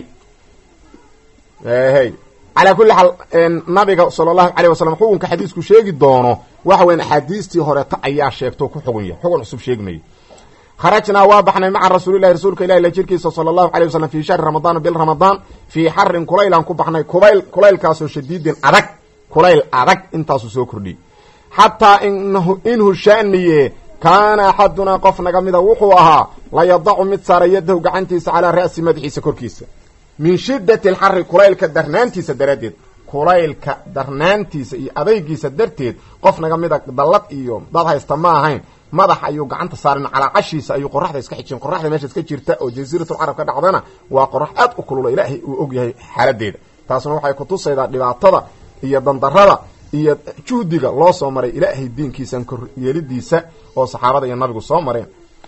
hy calaa kulli xaal nabiga sala allahu alayh wasalam xukunka xadiisku sheegi doono waxa weyan axaadiistii horeeta ayaa sheegto ku xugun yahay xugun cusub sheegmayo kharajnaa waa baxnay maca rasuulilahi rasuulka ilahi la jirkiisa sala allahu alay wasalam fi shahri ramadaan bil ramadaan fii xarin kulaylaan ku baxnay kubayl kulaylkaasoo shadiidin adag kulayl adag intaasuu soo kordhiyey xataa inhu shaaniye kaana axadunaa qof naga mida wuxuu ahaa la yadacu mid saara yadahu gacantiisa calaa ra'si madaxiisa korkiisa min shidati alxari kulaylka darnaantiisa daraaddeed kulaylka darnaantiisa iyo adaygiisa darteed qof naga mida dallad iyo dad haysta ma ahayn madax ayuu gacanta saarin calaacashiisa ayuu qoraxda iska xijin qoraxda meesha iska jirta oo jasiiratul carab ka dhacdana waa qorax aad u kulula ilaahay uu og yahay xaaladeeda taasna waxay kutusaydaa dhibaatada iyo dandarada iyo juhdiga loo soo maray ilaahay diinkiisan kor yeelidiisa oo saxaabada iyo nabigu soo mareen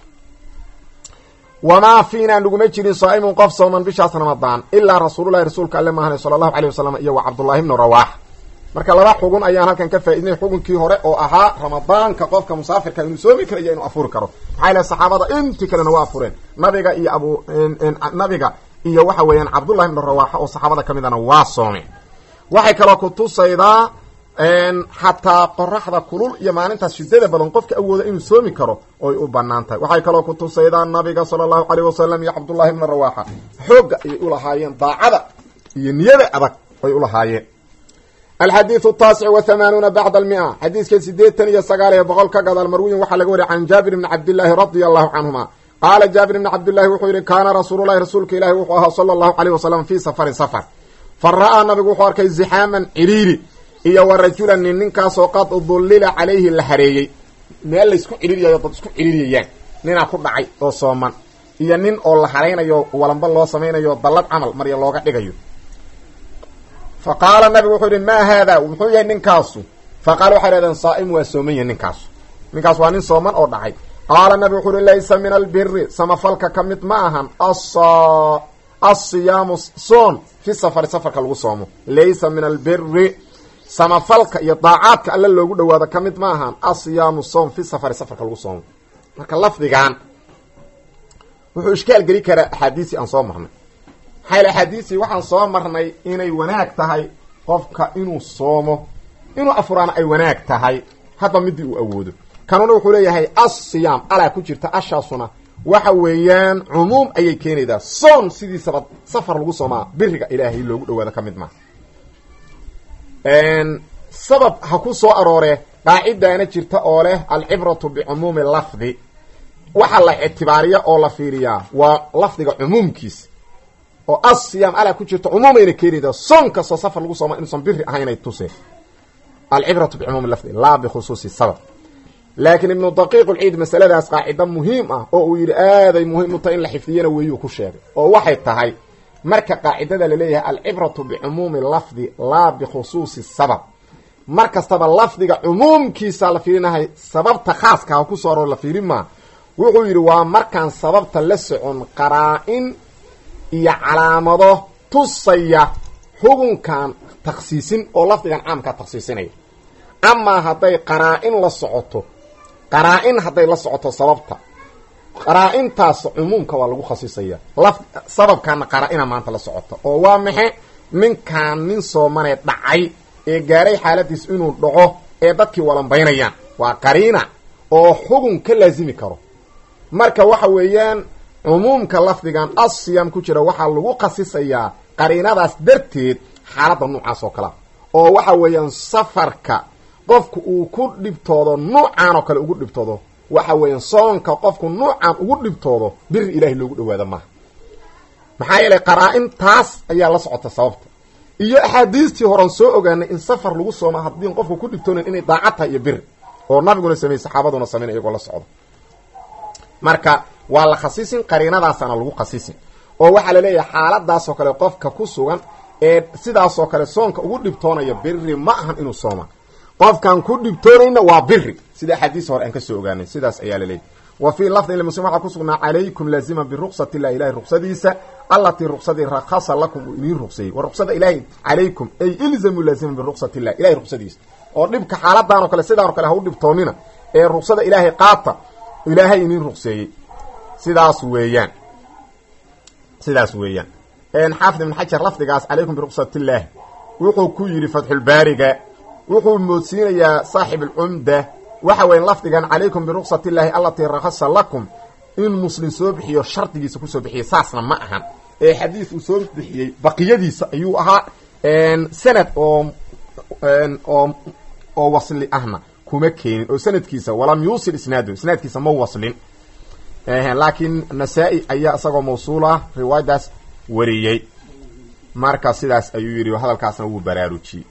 wamaa fiinaa naguma jirin saaimun qof sooman bishaas ramadaan ilaa rasuululahi rasuulka alle maahane sala allahu aleyh wasalam iyo wa cabdullaahi bnu rawaax marka laba xugun ayaan halkan ka faaidnay xugunkii hore oo ahaa ramadaanka qofka musaafirka inuu soomi karo iyo inuu afuri karo maxaa yale saxaabada intii kalena waa afureen nabiga iyo abu nabiga iyo waxa weeyaan cabdullahi bnu rawaaxa oo saxaabada ka midana waa soomeen waxay kaloo kutusaydaa xataa qoraxda kulul iyo maalintaas shidada badan qofka awooda inuu soomi karo oy u banaan tahay waxay kaloo kutusaydaa nabiga sala allahu aleyh wasalam iyo cabdullahi bna rawaaxa xoogga ayay ulahaayeen daacada iyo niyada adag ay ulahaayeen alxadiidu taasic wa hamaanuuna bacda almia xadiiska sideetan iyo sagaal iyo boqol ka gadaal marwiyin waxaa laga wariya can jaabir bni cabdillaahi radia allahu canhuma qaala jaabir bni cabdillahi wuxuu yihi kaana rasuululahi rasuulka ilaahi wuxuu ahaa sala allahu aleyh wasalam fii safarin safar fa ra'aa nabigu wuxuu arkay zixaaman ciriiri iyo wa rajulan nin ninkaasoo qad dullila calayhi la hareeyey meel laysku ciriiriyayo dad isku ciriiriyayaan ninaa ku dhacay oo sooman iyo nin oo la haraynayo walanba loo samaynayo dallad camal marya looga dhigayo fa qaala nabigu wuxuu yihi maa haada muxuu yahay ninkaasu fa qaala waxay hahdeen saa'im waa sooman yahi ninkaasu ninkaas waa nin sooman oo dhacay qaala nabigu wuxuu uhi laysa min albiri samafalka ka mid ma ahan asiyaamu soon fi safari safarka lagu soomo laysa min albiri samafalka iyo daacaadka alle loogu dhawaado ka mid ma ahan asiyaamu soom fi safari safarka lagu soomo marka lafdigan wuxuu ishkaal geli karaa axaadiisii aan soo marnay maxaa yale axaadiisii waxaan soo marnay inay wanaag tahay qofka inuu soomo inuu afuraana ay wanaag tahay hadba midii uu awoodo kanuna wuxuu leeyahay asiyaam alaa ku jirta ashaasuna waxa weeyaan cumuum ayay keenaydaa soon sidiisaba safar lagu soomaa biriga ilaahay loogu dhawaado ka mid maaha sabab ha ku soo aroore qaacidaana jirta oo leh alcibratu bicumuumi lafdi waxa la ictibaariya oo la fiiriyaa waa lafdiga cumuumkiisa oo asiyaam alaa ku jirta cumuumayna keenaydaa soon kastoo safar lagu sooma inuusan biri ahaynay tuse alcibratu bicumuumi lafdi laa bikhusuusi sabab laakiin ibnu daqiiq ulciid masaladaas qaacida muhiim ah oo uu yidhi aaday muhiim u tahay in la xifdiyana weeyuu ku sheegay oo waxay tahay marka qaacidada laleeyahay alcibratu bicumuumi lafdi laa bikhusuusi sabab mar kastaba lafdiga cumuumkiisa la fiirinahay sababta khaaska ha ku soo aroor la fiirin maa wuxuu yidhi waa markaan sababta la socon qaraa-in iyo calaamado tusaya xukunkan takhsiisin oo lafdigan caamkaa takhsiisinaya amaa hadday qaraa-in la socoto qaraa-in hadday la socoto sababta qaraa-intaas cumuumka waa lagu khasisaya laf sababkaana qaraa-ina maanta la socota oo waa maxe ninkaan nin soomanee dhacay ee gaaray xaaladiis inuu dhaco ee dadkii walambaynayaan waa qariina oo xugun ka laasimi karo marka waxa weeyaan cumuumka lafdigan asiyam ku jira waxaa lagu khasisayaa qariinadaas darteed xaaladda noocaas oo kalea oo waxa weeyaan safarka qofku uu ku dhibtoodo nuucaan oo kale ugu dhibtoodo waxa weeyaan soonka qofku nuucaan ugu dhibtoodo biri ilaahay loogu dhawaado maaha maxaa yeelay qaraa-in taas ayaa la socota sababta iyo axaadiistii horan soo ogaanay in safar lagu sooma haddii qofku ku dhibtoonayn inay daacad tahay iyo biri oo nabiguna sameeyey saxaabaduna sameyn iyagoo la socdo marka waa la khasisin qariinadaasana lagu khasisin oo waxaa laleeyahay xaaladaasoo kale qofka ku sugan ee sidaasoo kale soonka ugu dhibtoonaya biri ma ahan inuu sooma qofkaan ku dhibtoonayna waa biri sida axaadiis hore aan ka soo ogaanay sidaas ayaa laleeyahy wa fii lafdin limuslim waxaa kusugnaa calaykum laaziman biruqsati illahi ilahay ruqsadiisa allatii ruqsadii rakhasa lakum uu idiin ruqseeyey wa ruqsada ilaahi calaykum ay ilzamu laaziman biruqsati illah ilahay ruqsadiisa oo dhibka xaaladan oo kale sidaan o kale ha u dhibtoonina ee ruqsada ilaahay qaata ilaahay idiin ruqseeyey sidaas weeyaan sidaas weeyaan xaafid ibn xajar lafdigaas calaykum biruqsat illaahi wuxuu ku yidhi fatxulbaariga wuxuu moodsiinayaa saaxib alcumda waxa weya lafdigan calaykum biruqsat illaahi allatii rakhasa lakum in muslim soo bixiyo shardigiisa kusoo bixiyay saasna ma ahan ee xadiis uu soo bixiyey baqiyadiisa ayuu ahaa sanad oo oo oo wasli ahna kuma keenin oo sanadkiisa walam yuusil isnaadu isnaadkiisa ma waslin laakiin nasaa-i ayaa isagoo mawsuul ah riwaayadaas wariyey marka sidaas ayuu yidhi hadalkaasna wuu baraarujiyey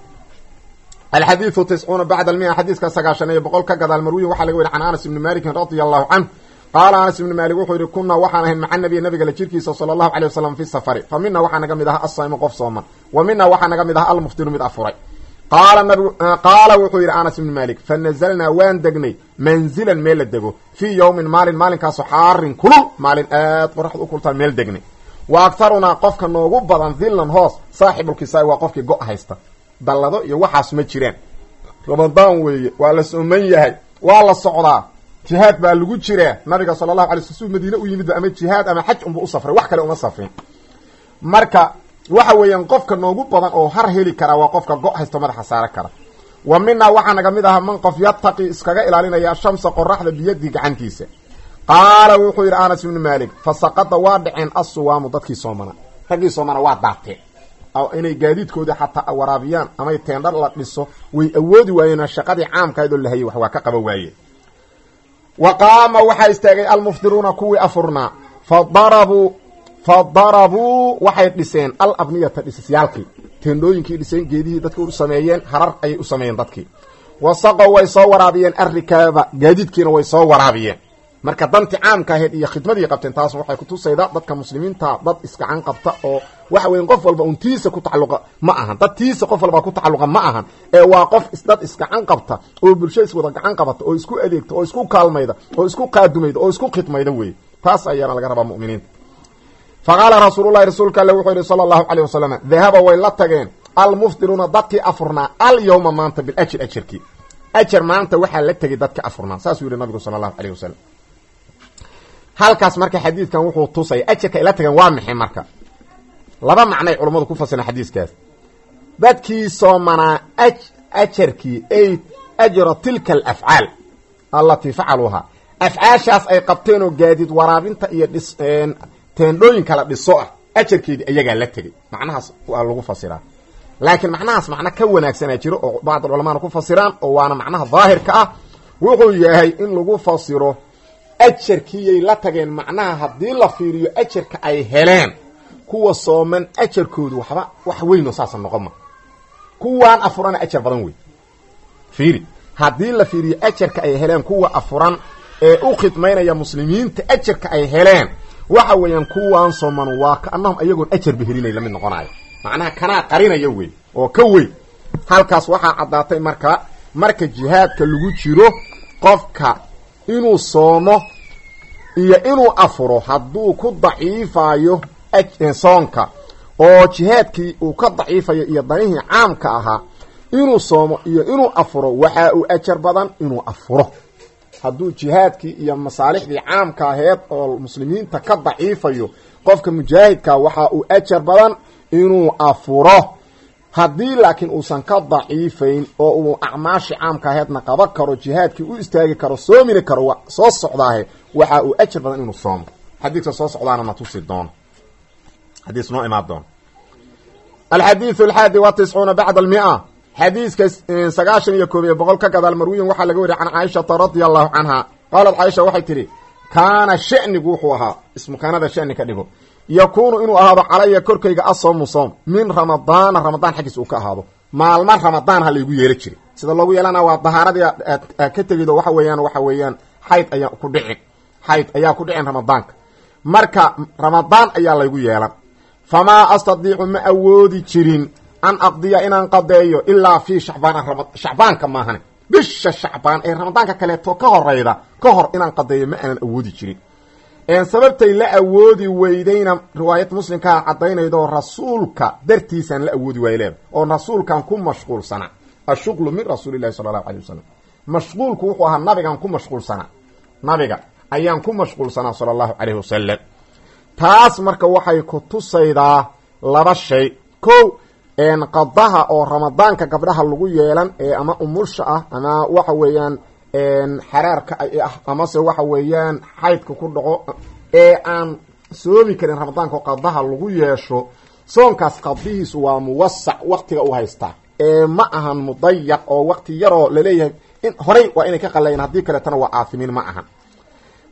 alxadiidu tiscuuna bacda almia xadiiska sagaashan iyo boqol ka gadaal marwiyin waxaa laga weri can anas ibni malikin radia allahu canh qaala anas ibni maalik wuxuu yihi kunaa waxaan ahayn maca nabiy nabiga la jirkiisa sala allahu alay wasalam fi safari fa mina waxaa naga mid ahaa asaymu qof sooman wa mina waxaa naga mid ahaa almuftiru mid afuray qaala nabig qaala wuxuu yidhi anas ibni malik fa nazalnaa waan degnay manzilan meel la dego fii yowmin maalin maalinkaasoo xaarin kulul maalin aad qoraxda u kultaan meel degnay wa agtarunaa qofka noogu badan dillan hoos saaxibulkisaai waa qofkii go- haysta dallado iyo waxaas ma jiraan ramadaan weeye waa la sooman yahay waa la socdaa jihaad baa lagu jiraa nabiga sala allahu alay sl suu madiine u yimidba ama jihaad ama xaj unba u safray wax kale uma safrin marka waxa weeyaan qofka noogu badan oo har heli karaa waa qofka go- haysto madaxa saara kara wa minaa waxaa naga mid ahaa man qof yataqi iskaga ilaalinaya shamsa qoraxda biyadii gacantiisa qaala wuxuu yidhi anas ibnu maalik fa saqada waa dhaceen assuwaamu dadkii soomana raggii soomana waa daateen inay gaadiidkooda xataa waraabiyaan amay teendhar la dhiso way awoodi waayeen shaqadii caamkaydoo la hayay wax waa ka qaba waayeen wa qaama waxaa istaagay almuftiruuna kuwii afurnaa fa darabuu fa darabuu waxay dhiseen al abniyata dhisisyaalkii teendhooyinkii dhiseen geedihii dadki u sameeyeen harar ayay u sameeyeen dadkii wasaqow way soo waraabiyeen arrikaaba gaadiidkiina way soo waraabiyeen marka danti caamka ahayd iyo khidmadii qabteen taas waxay kutusayda dadka muslimiinta dad iskacan qabta oo waxa weya qof walba un tiisa ku tacaluqa ma ahan dad tiisa qof walba ku tacaluqa ma ahan ee waa qof dad iskacan qabta oo bulsho iswada gacan qabata oo isku adeegta oo isku kaalmayda oo isku qaadumayda oo isku khidmayda weye taas ayaana laga rabaa muminiinta fa qaala rasuululahi rasuulka alle wuxuu yihi sala allahu caleyh wasalam dahaba way la tageen almuftiruuna dadkii afurnaa alyawma maanta biljir ajarkii ajar maanta waxaa la tegay dadkii afurnaa saasuu yihi nabigu sala allahu aleyh wasalam halkaas marka xadiidkan wuxuu tusaya ajarka ila tageen waa maxay marka laba macnay culammadu ku fasireen xadiiskaas dadkii soomanaa ajarkii ay ajra tilka alafcaal allatii facaluuhaa afcaashaas ay qabteen oo gaadiid waraabinta iyo dhis teendhooyinka la dhiso ah ajarkeedii ayagaa la tegay macnahaas waa lagu fasiraa laakiin macnahaas macno ka wanaagsanaa jiro oo bacd culamaana ku fasiraan oo waana macnaha daahirka ah wuxuu yahay in lagu fasiro ajarkiiyay la tageen macnaha haddii la fiiriyo ajarka ay heleen kuwa sooman ajarkoodu waxba wax weyn oo saasa noqon ma kuwaan afurana ajar badan wey fiiri haddii la fiiriyo ajarka ay heleen kuwa afuran ee u khidmaynaya muslimiinta ajarka ay heleen waxa weeyaan kuwaan sooman waa kaanahum ayagoon ajarba helinay lamid noqonayo macnaha kanaa qarinaya wey oo ka weyn halkaas waxaa caddaatay marka marka jihaadka lagu jiro qofka inuu soomo iyo inuu afuro hadduu ku daciifayo soonka oo jihaadkii uu ka daciifayo iyo danihii caamka ahaa inuu soomo iyo inuu afuro waxa uu ajar badan inuu afuro hadduu jihaadkii iyo masaalixdii caamka aheed oo muslimiinta ka daciifayo qofka mujaahidka waxa uu ajar badan inuu afuro haddii laakiin uusan ka daciifayn oo uu acmaashii caamka aheedna qaban karo jihaadkii u istaagi karo soomini karo wa soo socdaahe waxa uu ajar badan inuu soomo xadiidka soo socdaana na tusi doono xadiis noo imaan doono alxadiidu alxaadi wa tiscuuna bacda almia xadiiska sagaashan iyo koob iyo boqol ka gadaal marwiyin waxaa laga wariya can caaishata radia allahu canha qaalat caaisha waxay tidhi kaana shanigu wuxuu ahaa ismukaanada shani ka dhigo yakuunu inuu ahaado calaya korkayga asoomu soom min ramadaana ramadaan xaggiis uu ka ahaado maalma ramadaan ha laygu yeelo jiray sida loogu yeelana waa dahaaradii aad ka tegido waxa weeyaan waxa weeyaan xayd ayaa ku dhicin xayd ayaa ku dhicin ramadaanka marka ramadaan ayaa laygu yeelan famaa astadiicu ma awoodi jirin an aqdiya inaan qadeeyo ilaa fii shacbaan shacbaanka maahane bisha shacbaan ee ramadaanka kaleeto ka horeyda ka hor inaan qadeeyo ma aanan awoodi jirin sababtay la awoodi weydayna riwaayad muslimkaa caddaynaydo rasuulka dartiisaan la awoodi waay leeda oo rasuulkan ku mashquulsanaa ashuqlu min rasuuli llahi sala allahu alay wasalam mashquulku wuxuu ahaa nabigaan ku mashquulsanaa nabiga ayaan ku mashquulsanaa sala allahu calayhi wasalam taas marka waxay ku tusaydaa laba shay ko qadaha oo ramadaanka gabdhaha lagu yeelan ee ama umulsha ah ama waxa weeyaan xaraarka ah amase waxa weeyaan xaydka ku dhaco ee aan soomi karin ramadaanka oo qadaha lagu yeesho soonkaas qadihiisu waa muwasac waktiga u haystaa ee ma ahan mudayaq oo wakti yaroo laleeyahay in horay waa inay ka qalayan haddii kaleetana waa aafimiin ma ahan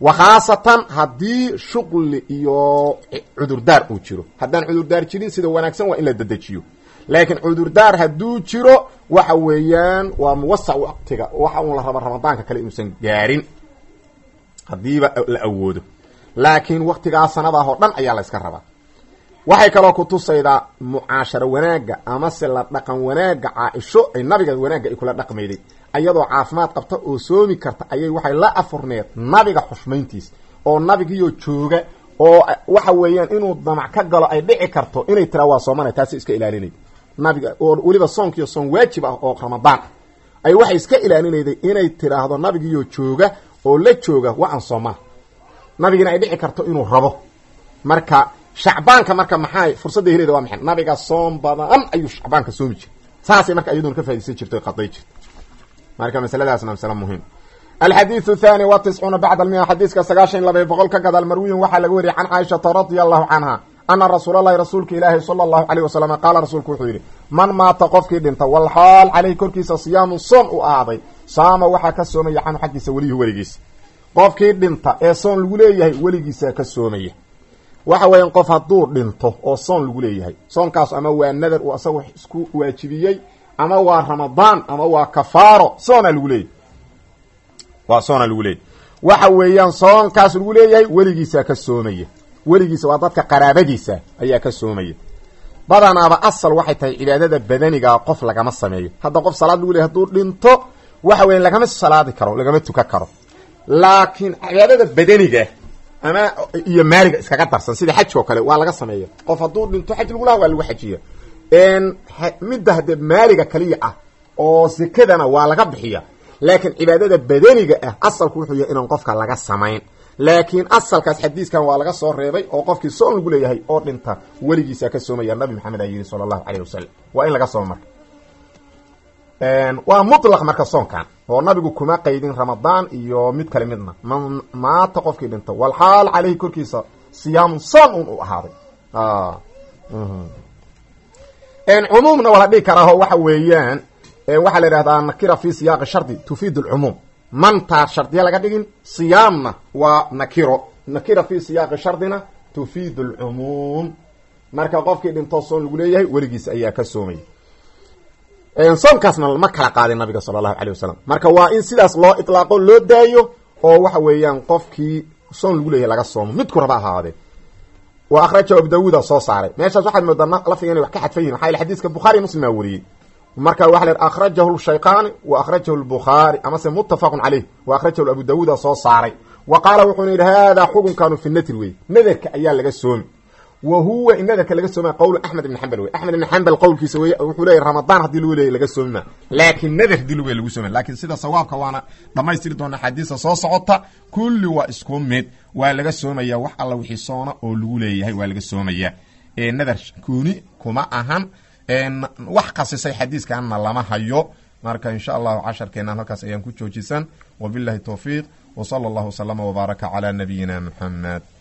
wa khaasatan haddii shuqli iyo cudurdaar uu jiro haddaan cudurdaar jirin sida wanaagsan waa in la dedejiyo laakiin cudurdaar hadduu jiro waxa weeyaan waa muwasac waqtiga waxa uun la raba ramadaanka kale inuusan gaarin haddiiba la awoodo laakiin waktigaa sanadaah oo dhan ayaa la yska rabaa waxay kaloo kutusaydaa mucaasharo wanaagga amase la dhaqan wanaagga caa-isho ay nabiga wanaagga ay kula dhaqmayday ayadoo caafimaad qabta oo soomi karta ayay waxay la afurneed nabiga xushmayntiis oo nabigiioo jooga oo waxa weeyaan inuu damac ka galo ay dhici karto inay tiraa waa soomana taasi iska ilaalinay nabiga oo weliba soonkiiyo soon waajib ah oo ramadaan ay waxay iska ilaalinayday inay tiraahdo nabigiioo jooga oo la jooga waa aan soomana nabigina ay dhici karto inuu rabo marka shacbaanka marka maxaa fursadda heleda waa maxay nabiga soom badan ayuu shacbaanka soomi jira saasay marka iyaduna ka faidaysan jirto qaday jirto marka masaladaasna masale muhiim alxadiiu thani wa tiscuuna bacda almia xadiiska sagaashan laba boqol ka gadaal marwiyin waxaa laga wariyay can caaishata radia allahu canha ana rasuul allahi rasuulka ilaahi sala allahu alayh wasalam qaala rasuulku wuxuu yidhi man maata qofkii dhinta walxaal caleyhi korkiisa siyaamun soon u ahaaday saama waxaa ka soomaya canhu xaggiisa weliyuhu weligiisa qofkii dhinta ee soon lagu leeyahay weligiisaa ka soomaya waxa weeyaan qof hadduu dhinto oo soon lagu leeyahay soonkaas ama waa nadar uu asagu isku waajibiyey ama waa ramadaan ama waa kafaaro soona lagu leeyahay waa soona lagu leeyahy waxa weeyaan soonkaas lagu leeyahay weligiisaa ka soomaya weligiisa waa dadka qaraabadiisa ayaa ka soomaya badanaaba asal waxay tahay cibaadada badanigaa qof lagama sameeyo hadda qof salaad lagu leeyahy hadduu dhinto waxa weyan lagama salaadi karo lagama tukan karo laakiin cibaadada badaniga ama iyo maaliga iskaga darsan sida xajka oo kale waa laga sameeya qof hadduu dhinto xaj lagu laha waa lagu xajiya midda haddee maaliga kaliya ah oo sekadana waa laga bixiya laakiin cibaadada badaniga ah asalku wuxuu yahay inaan qofka laga samayn laakiin asalkaas xadiiskan waa laga soo reebay oo qofkii soon lagu leeyahay oo dhinta weligiisaa ka soomaya nabi maxamed aa yidhi sala allahu caleyh wasalam waa in laga soomo marka waa mutlaq marka soonkan oo nabigu kuma qaydin ramadaan iyo mid kale midna man maata qofkii dhinta walxaal caleyhi korkiisa siyaamun soon un u ahaaday cumuumna waa la dhihi karaaho waxa weeyaan waxaa la yidhahdaa nakira fi siyaaqi shardi tufiid alcumuum mantaa shardiya laga dhigin siyaamna waa nakiro nakira fi siyaaqi shardina tufiid alcumuum marka qofkii dhintoo soon lagu leeyahay weligiis ayaa ka soomaya soonkaasna lama kala qaadin nabiga sala allahu calay wasalam marka waa in sidaas loo itlaaqo loo daayo oo waxa weeyaan qofkii soon lagu leeyahay laga soomo midku raba ahaadee wa akhrajahu abu dawuuda soo saaray meeshaas waxaad moodaa lafdiga inay wax ka xadfan yihin maxaa yele xadiiska bukhari muslim aa wariyey marka waxa la akhrajahu shaykaani wa akhrajahu lbukhaari amase muttafaqun caleyh wa akhrajahu abu dawuuda soo saaray wa qaala wuxuuna yidhi haadaa xukunkaanu fi natri wey nadarka ayaa laga soomi wa huwa in nadarka laga soomaya qowlu axmed ibn xambal wey axmed ibn xambal qowlkiisa wey wuxuu leeyahy ramadaan haddii lagu leeyahy laga soomi ma laakiin nadar hadii lagu lagu soomi lakin sida sawaabka waana dhamaystiri doona xadiisa soo socota kulli waa isku mid waa laga soomaya wax alla wixii soona oo lagu leeyahay waa laga soomaya nadar kuuni kuma ahan wax khasisay xadiiskanna lama hayo marka insha allahu casharkeenan halkaas ayaan ku joojisan wabilahi towfiiq wsala allahu wslama wbaaraka calaa nabiyina muxamed